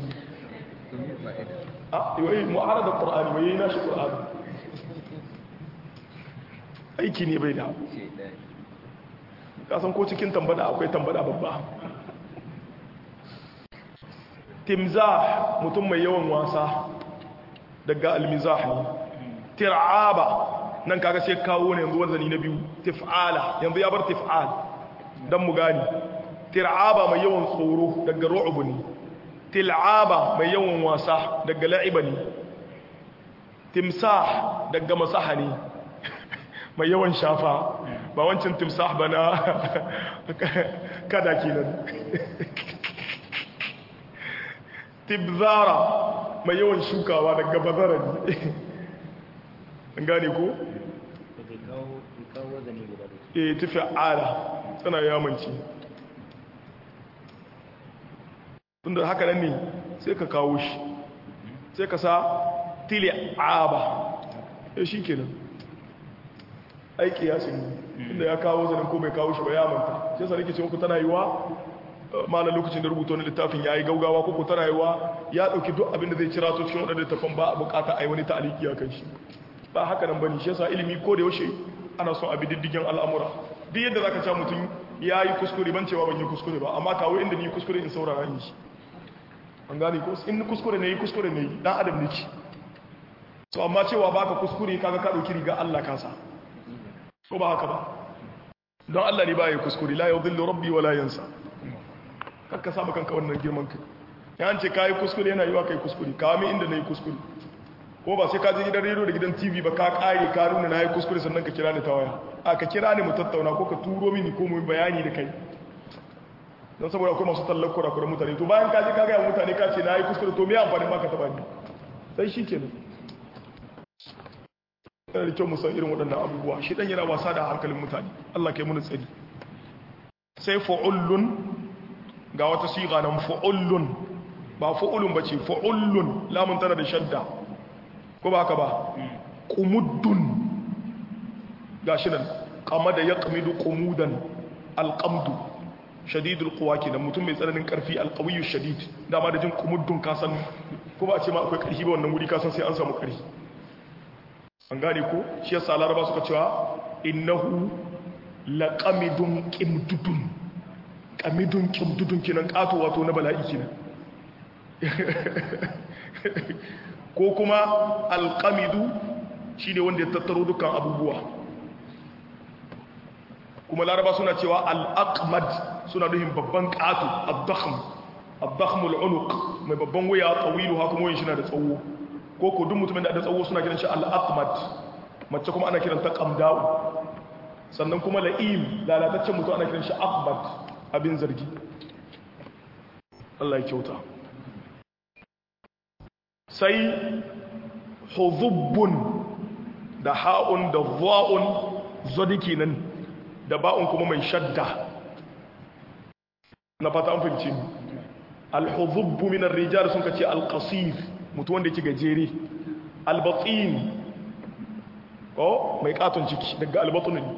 a yi mu'ara da ƙur'ani mai yi nashi ƙur'ani aiki ne bai da kasan ko cikin tambada akwai tambada babba timzah mutum mai yawan wasa daga almizah ne tir'aba nan kaga sai kawo ne yanzu wazani na biyu tif'ala yanzu ya bar tif'al dan mu gani tir'aba mai yawan tsoro daga ru'ub ne til'aba mai yawan wasa daga la'iba ne timsah daga masaha ne mai yawan shafa ba wancan timsah ba na kada kenan tibzara mai yawan shukawa daga bazara ne an gane ko? e tafi ala tana yamanci tunda haka nan ne sai ka kawo shi sai ka sa tili aba ya shi kenan ai kiyasin ne inda ya kawo zanen ko bai kawo shi ba ya manta shi yasa nake ce muku tana yiwa malam lokacin da rubuta wani littafin yayi gaugawa ko ko tana yiwa ya dauki duk abin da zai cira to cikin wadannan littafin ba a bukata ai wani ta'aliki akan shi ba haka nan bane shi yasa ilimi ko da yaushe ana son abi diddigin al'amura duk yadda zaka ci mutum yayi kuskure ban cewa ban yi kuskure ba amma kawo inda ni kuskure in saurara ni shi an gane ko in kuskure ne yi kuskure ne dan adam ne ki to amma cewa baka kuskure kaga ka dauki riga Allah kasa ko ba haka ba don Allah ne ba ya kuskure la yudhillu rabbi wala yansa kakka samu kanka wannan girman kai ya an ce kai kuskure yana yiwa kai kuskure ka mi inda nayi kuskure ko ba sai ka je gidan radio da gidan TV ba ka kare ka nuna nayi kuskure sannan ka kira ni ta waya a ka kira ni mu tattauna ko ka turo mini ko mu bayani da kai don saboda akwai masu tallar kura-kura mutane to bayan ka je ka gaya mutane ka ce na yi kuskure to me amfani ma ka taba ni sai shi kenan yana da kyau musan irin waɗannan abubuwa shi ɗan yana wasa da hankalin mutane Allah kai muni tsari sai fa'ullun ga wata siga nan fa'ullun ba fa'ullun ba ce fa'ullun lamun tana da shadda ko ba haka ba ƙumuddun ga shi nan kama da ya ƙamidu ƙumudan alƙamdu shadidul quwa kenan mutum mai tsananin karfi alqawiyyu shadid dama da jin kumuddun kasan ko ba a ce ma akwai karfi ba wannan wuri kasan sai an samu karfi an gane ko shi yasa laraba suka cewa innahu laqamidun qimdudun qamidun qimdudun kenan kato wato na bala'i kenan ko kuma alqamidu shine wanda ya tattaro dukkan abubuwa kuma laraba suna cewa al-aqmad suna nuhin babban ƙato abdakhm abdakhmul unuq mai babban waya tsawilu haka kuma shi na da tsawo ko ko duk mutumin da da tsawo suna kiran shi al-aqmad mace kuma ana kiran ta qamda'u sannan kuma la'im lalataccen mutum ana kiran shi aqbad abin zargi Allah ya kyauta sai huzubbun da ha'un da dha'un zodiki nan da ba'un kuma mai shadda na fata an fahimci ni alhuzubbu min ar-rijal sun kace al-qasir mutu wanda yake gajere al-batin ko mai katon ciki daga al-batun ne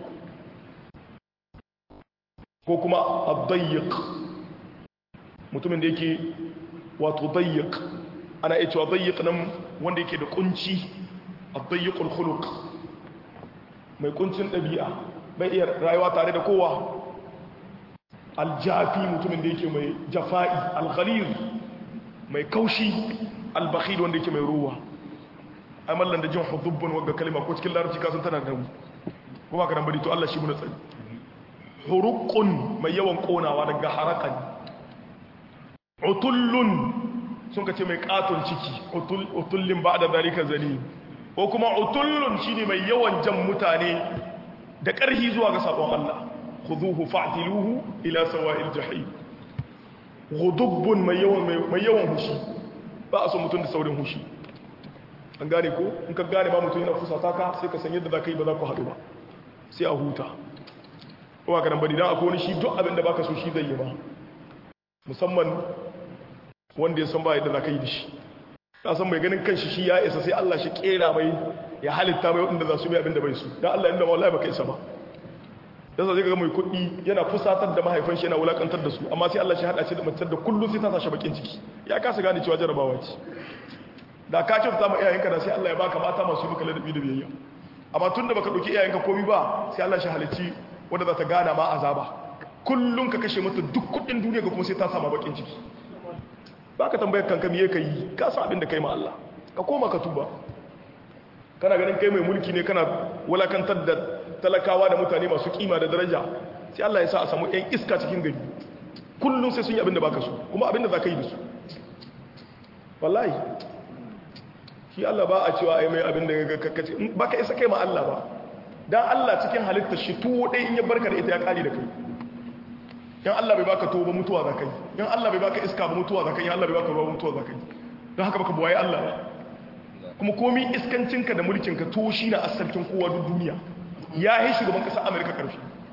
ko kuma ad-dayyiq mutumin da yake wato dayyiq ana iya cewa dayyiq nan wanda yake da kunci ad-dayyiq al-khuluq mai kuncin dabi'a bai iya rayuwa tare da kowa aljafi mutumin da yake mai jafa'i alghalir mai kaushi albakhil wanda yake mai ruwa ai mallan da jin hudubbun wagga kalma ko cikin larabci kasan tana da kuma ka bari to Allah shi muna tsari huruqun mai yawan konawa daga harakan utullun sun kace mai katon ciki utul utullin ba'da zalika zani ko kuma utullun shine mai yawan jan mutane da ƙarhi zuwa ga sabon Allah خذوه فاعتلوه إلى سواء الجحيم غضب mai yawan mai yawan hushi ba a so mutum da saurin hushi an gane ko in ka gane ba mutum yana fusata ka sai ka san yadda za ka yi ba za ku haɗu ba sai a huta ko ba ka nan bari dan akwai wani shi duk abin da baka so shi zai yi ba musamman wanda ya san ba yadda za ka yi da shi ka san mai ganin kanshi shi ya isa sai Allah shi kera mai ya halitta mai wanda za su mai abin da bai su dan Allah inda wallahi baka isa ba yasa zai ga mai kuɗi yana fusatar da mahaifan shi yana wulakantar da su amma sai Allah shi hada shi da matar da kullum sai ta sashi bakin ciki ya kasa gane cewa jarabawa ce da ka kyauta ma iyayenka da sai Allah ya baka mata masu maka ladabi da biyayya amma tun da baka dauki iyayenka komai ba sai Allah shi halicci wanda za ta gana ma azaba kullum ka kashe mata duk kuɗin duniya ga kuma sai ta sama bakin ciki baka tambayar kanka me ka yi ka san abin da kai ma Allah ka koma ka tuba kana ganin kai mai mulki ne kana wulakantar da talakawa da mutane masu kima da daraja sai Allah ya sa a samu ɗan iska cikin gari kullum sai sun yi abin da baka so kuma abin da za ka yi da su wallahi shi Allah ba a cewa ai mai abin da kakace ba ka isa kai ma Allah ba dan Allah cikin halittar shi tuwo ɗaya in ya barka da ita ya kare da kai in Allah bai baka tuwo ba mutuwa za ka yi in Allah bai baka iska ba mutuwa za ka yi in Allah bai baka ruwa ba mutuwa za ka yi don haka baka buwaye Allah ba kuma komi iskancinka da mulkinka tuwo shi na asalkin kowa duk duniya ya yi shugaban ƙasar Amerika ƙarfi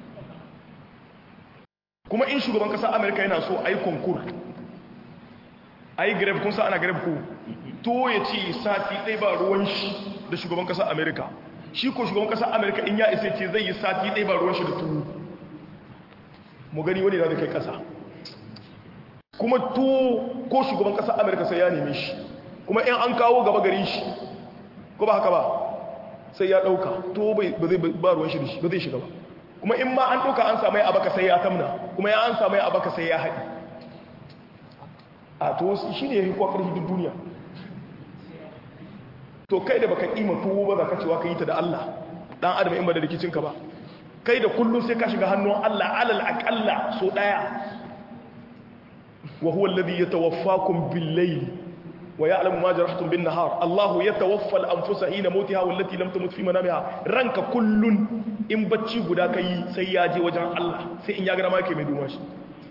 kuma in shugaban ƙasar Amerika yana so a yi konkur a yi greve kun sa ana greve ko to ya ce sati ɗai ba ruwan shi da shugaban ƙasar Amerika shi ko shugaban kasar amerika in ya isa ce zai yi sati ɗaya ba ruwan shi da tuwo mu gani wani na da kai kasa kuma tuwo ko shugaban kasar amerika sai ya neme shi kuma in an kawo gaba gari shi ko ba haka ba sai ya ɗauka tuwo ba zai ba ruwan shi da shi ba zai shiga ba kuma in ma an ɗauka an samu ya abaka sai ya tamna kuma ya an samu ya abaka sai ya haɗi a to shi ne ya yi kwakar hidin duniya to kai da baka ƙima tuwo ba za ka cewa ka yi ta da Allah ɗan adam in ba da rikicinka ba kai da kullum sai ka shiga hannun Allah alal aƙalla so ɗaya wa huwa alladhi yatawaffakum bil-layl wa ya'lamu ma jarahtum bin-nahar Allah yatawaffa al-anfusa hina mautiha wallati lam tamut fi manamiha ranka kullun in bacci guda kai sai ya je wajen Allah sai in ya ga ma yake mai duma shi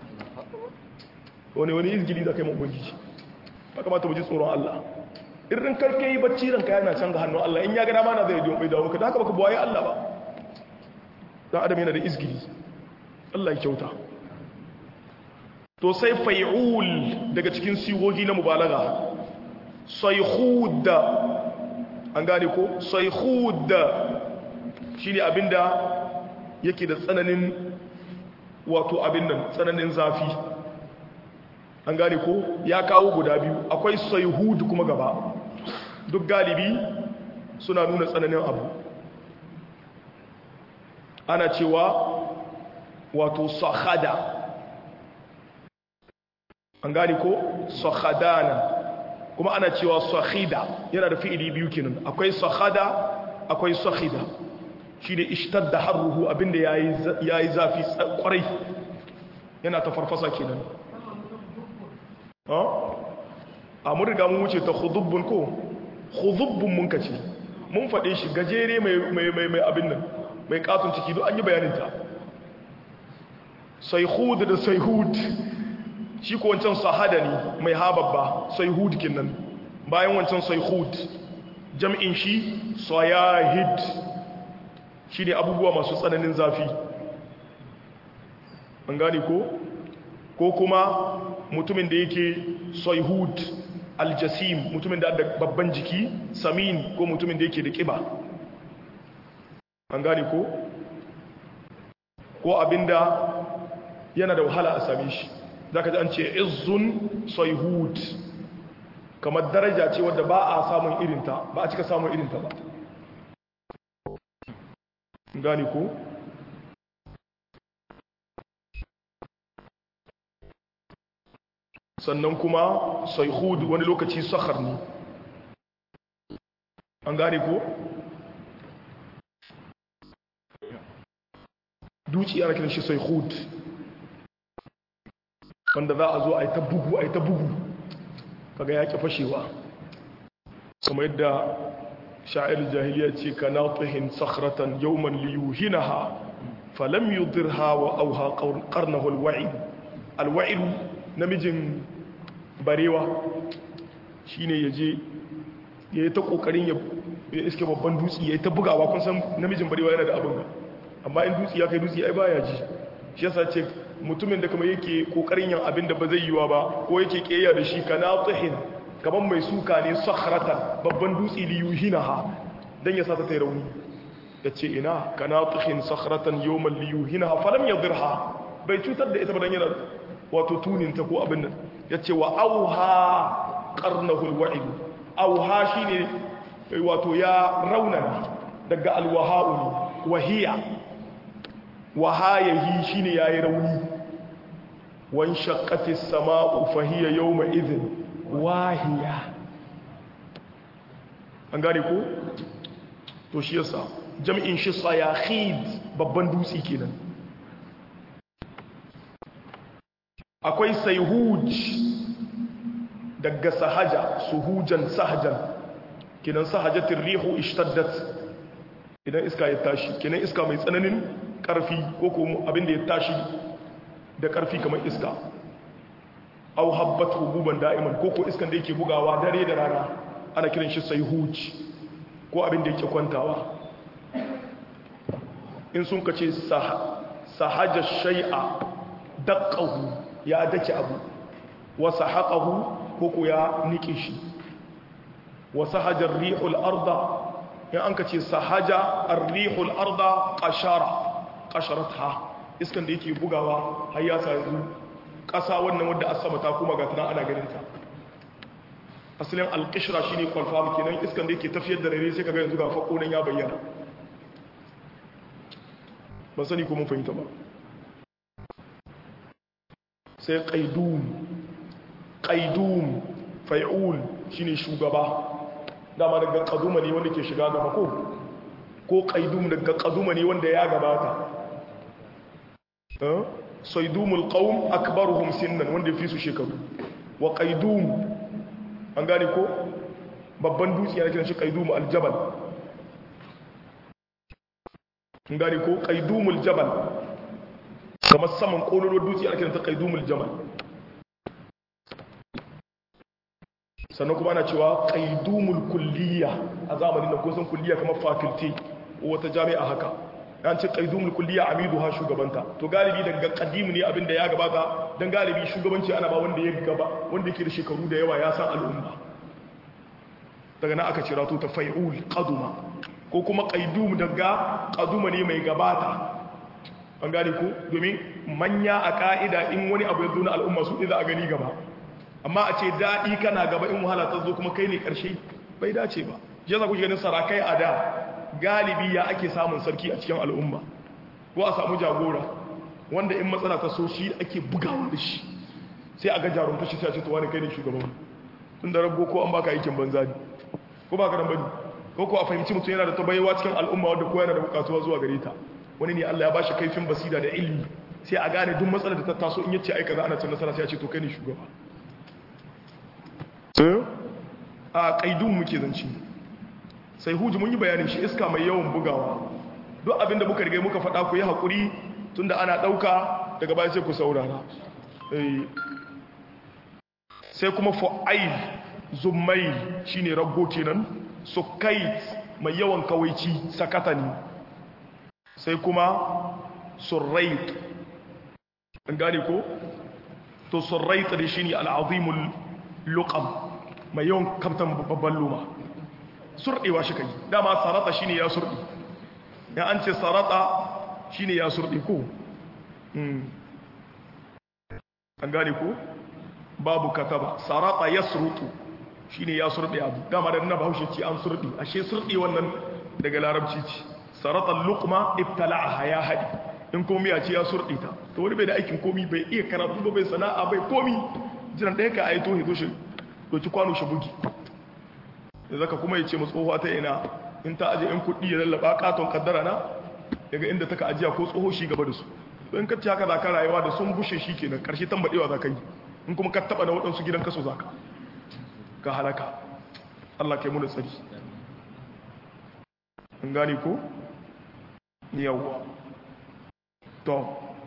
wani wani izgili da kai mu ubangiji ba kamata mu ji tsoron Allah irin karke yi bacci ranka yana can ga hannun Allah in ya ga dama na zai diyo bai dawo ka da haka baka buwaye Allah ba dan adam yana da izgili Allah ya kyauta to sai fai'ul daga cikin sigogi na mubalaga sayhud an gane ko sayhud shine abinda yake da tsananin wato abin nan tsananin zafi an gane ko ya kawo guda biyu akwai sayhud kuma gaba duk galibi suna nuna tsananin abu ana cewa wato sahada an gane ko sahadana kuma ana cewa sahida yana da fi'ili biyu kenan akwai sahada akwai sahida shi ne ishtadda harruhu abinda ya yi zafi kwarai yana ta farfasa kenan a mun riga mun wuce ta hudubbun ko hudubbun mun kace mun faɗe shi gajere mai abin nan mai katon ciki don an yi bayaninta sai hud da sai hud shi ko wancan sahada ne mai hababba sai hud kinnan bayan wancan sai hud jam'in shi sayahid shi ne abubuwa masu tsananin zafi an gane ko ko kuma mutumin da yake sayhud aljasim mutumin da babban jiki samin ko mutumin da yake da kiba an gane ko ko abinda yana da wahala a same shi za ka ji an ce izzun sayhud kamar daraja ce wadda ba a samun irinta ba a cika samun irinta ba gane ko sannan kuma sayhud wani lokaci sakhar ne an gane ko duci ana kiran shi sayhud wanda za a zo a yi ta bugu a yi ta bugu kaga ya ƙi fashewa kuma yadda sha'ir jahiliya ce ka na tuhin sakhratan yawman liyuhinaha falam yudirha wa auha qarnahu alwa'id alwa'id namijin barewa shine yaje yayi ta kokarin ya iske babban dutse yayi ta bugawa kun san namijin barewa yana da abin ga amma in dutse ya kai dutse ai baya ji shi yasa ce mutumin da kuma yake kokarin yin abin da ba zai yiwa ba ko yake keya da shi kana tuhin kaman mai suka ne sakhratan babban dutse li yuhinaha dan ya sa ta tai rauni yace ina kana tuhin sakhratan yawman li yuhinaha falam yadirha bai cutar da ita ba dan yana wato tunin ta ko abin nan yace wa auha qarnahu alwa'id auha shine wato ya raunana daga alwaha'u wahiya wahayahi shine yayi rauni wan shaqqati as-sama'u fahiya yawma idhin wahiya an gane ko to shi yasa jam'in shi sayakhid babban dutsi kenan akwai sayhuj daga sahaja suhujan sahajan kenan sahajatir rihu ishtaddat idan iska ya tashi kenan iska mai tsananin karfi ko kuma abinda ya tashi da karfi kamar iska au habbat hububan da'iman ko ko iskan da yake bugawa dare da rana ana kiran shi sayhuj ko abinda yake kwantawa in sun kace sahaja shay'a daqqahu ya dake abu wa sahaqahu ko ko ya nike shi wa sahaja ar-rihul arda in an ka ce sahaja arrihul arda qashara qasharatha iskan da yake bugawa har ya sa yanzu ƙasa wannan wadda asama ta kuma ga tana ana ganin ta asalin alƙishra shine kwalfa kenan iskan da yake tafiyar da rere sai kaga yanzu ga fako nan ya bayyana ban sani ko mun fahimta ba sai qaidum qaidum fai'ul shine shugaba dama daga qaduma ne wanda ke shiga gaba ko ko qaidum daga qaduma ne wanda ya gabata eh saydumul qaum akbaruhum sinnan wanda fi su shekaru wa qaidum an gane ko babban dutse yana kiran shi qaidum aljabal an gane ko qaidumul jabal kamar saman kololo dutse yana kiran ta qaidumul jabal sannan kuma ana cewa qaidumul kulliya a zamanin da kusan kulliya kamar faculty ko wata jami'a haka an ce qaidumul kulliya amidu ha shugabanta to galibi daga qadimu ne abinda ya gabata dan galibi shugabanci ana ba wanda ya gaba wanda yake da shekaru da yawa ya san al'umma daga nan aka cira to ta fai'ul qaduma ko kuma qaidum daga qaduma ne mai gabata an gane ko domin manya a ka'ida in wani abu ya zo na al'umma su za a gani gaba amma a ce daɗi kana gaba in wahala ta zo kuma kai ne ƙarshe bai dace ba je za ku ganin sarakai a da galibi ya ake samun sarki a cikin al'umma ko a samu jagora wanda in matsala ta so shi ake bugawa da shi sai a ga jarumta shi sai a ce to wani kai ne shugaban tun da rago ko an baka aikin banza ne ko ba ka dan bane ko ko a fahimci mutum yana da tabayewa cikin al'umma wanda ko yana da bukatuwa zuwa gare ta wani ne Allah ya bashi kaifin basira da ilimi sai a gane duk matsalar da ta taso in yace ai kaza ana cin nasara sai a ce to kai ne shugaba a kaidun muke zanci sai huji mun yi bayanin shi iska mai yawan bugawa duk abin da muka riga muka faɗa ku yi haƙuri tunda ana ɗauka daga baya sai ku saurara sai kuma fu'ail zummai shine raggo kenan sukait mai yawan kawaici sakatani sai kuma surrait an gane ko to surrait da shine al'azimul luqam mai yawan kamtan babban luma surɗewa shi kai dama sarata shine ya surɗi ya an ce sarata shine ya surɗi ko an gane ko babu kataba sarata ya surutu shine ya surɗe abu dama da nuna bahaushe ce an surɗi ashe surɗi wannan daga larabci ce sarata luqma ibtala'aha ya haɗi in komi ya ce ya surɗi ta to wani bai da aikin komi bai iya karatu ba bai sana'a bai komi jiran ɗaya ka aito hito shi doki kwano shi bugi da zaka kuma ya ce mu tsohuwa ta ina in ta aje in kuɗi ya lallaba katon kaddara na daga inda taka ajiya ko tsoho shi gaba da su in ka ci haka za ka rayuwa da sun bushe shi kenan ƙarshe tambaɗewa za ka yi in kuma ka taɓa na waɗansu gidan kaso za ka ka halaka Allah kai muna tsari in gane ko yawwa to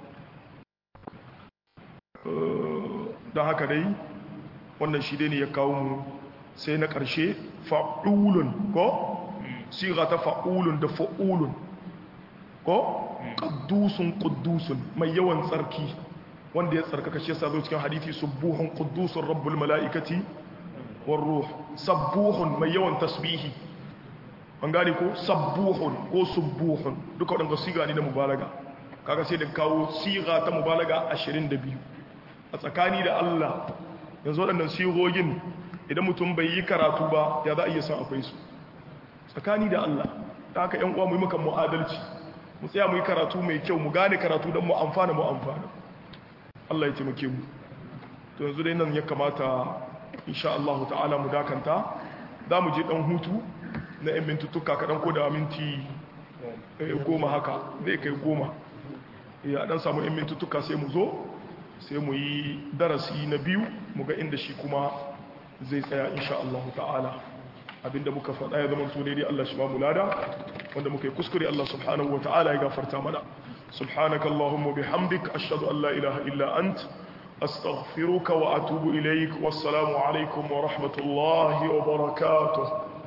don haka dai wannan shi dai ne ya kawo mu sai na ƙarshe fa'ulun ko siga ta fa'ulun da fa'ulun ko ƙaddusun ƙuddusun mai yawan tsarki wanda ya tsarkaka shi yasa zo cikin hadithi subuhun ƙuddusun rabbul mala'ikati war ruh sabbuhun mai yawan tasbihi an gane ko sabbuhun ko subuhun duka waɗanda siga ne na mubalaga kaga sai da kawo siga ta mubalaga 22 a tsakani da Allah yanzu waɗannan sigogin idan mutum bai yi karatu ba ya za a iya san akwai su tsakani da Allah ta haka ‘yan uwa mu yi muka mu'adalci mu tsaya mu yi karatu mai kyau mu gane karatu don mu amfana mu amfana Allah ya taimake mu to yanzu dai nan ya kamata insha Allah ta'ala mu dakanta za mu je ɗan hutu na ‘yan mintuttuka kaɗan ko da minti goma haka zai kai goma ya ɗan samu ‘yan mintuttuka sai mu zo sai mu yi darasi na biyu mu ga inda shi kuma zai tsaya insha Allah ta'ala abinda muka faɗa ya zama to daidai Allah shi ba mu lada wanda muka yi kuskure Allah subhanahu wa ta'ala ya gafarta mana subhanaka allahumma bihamdik ashhadu an la ilaha illa ant astaghfiruka wa atubu ilaik wassalamu alaikum wa rahmatullahi wa barakatuh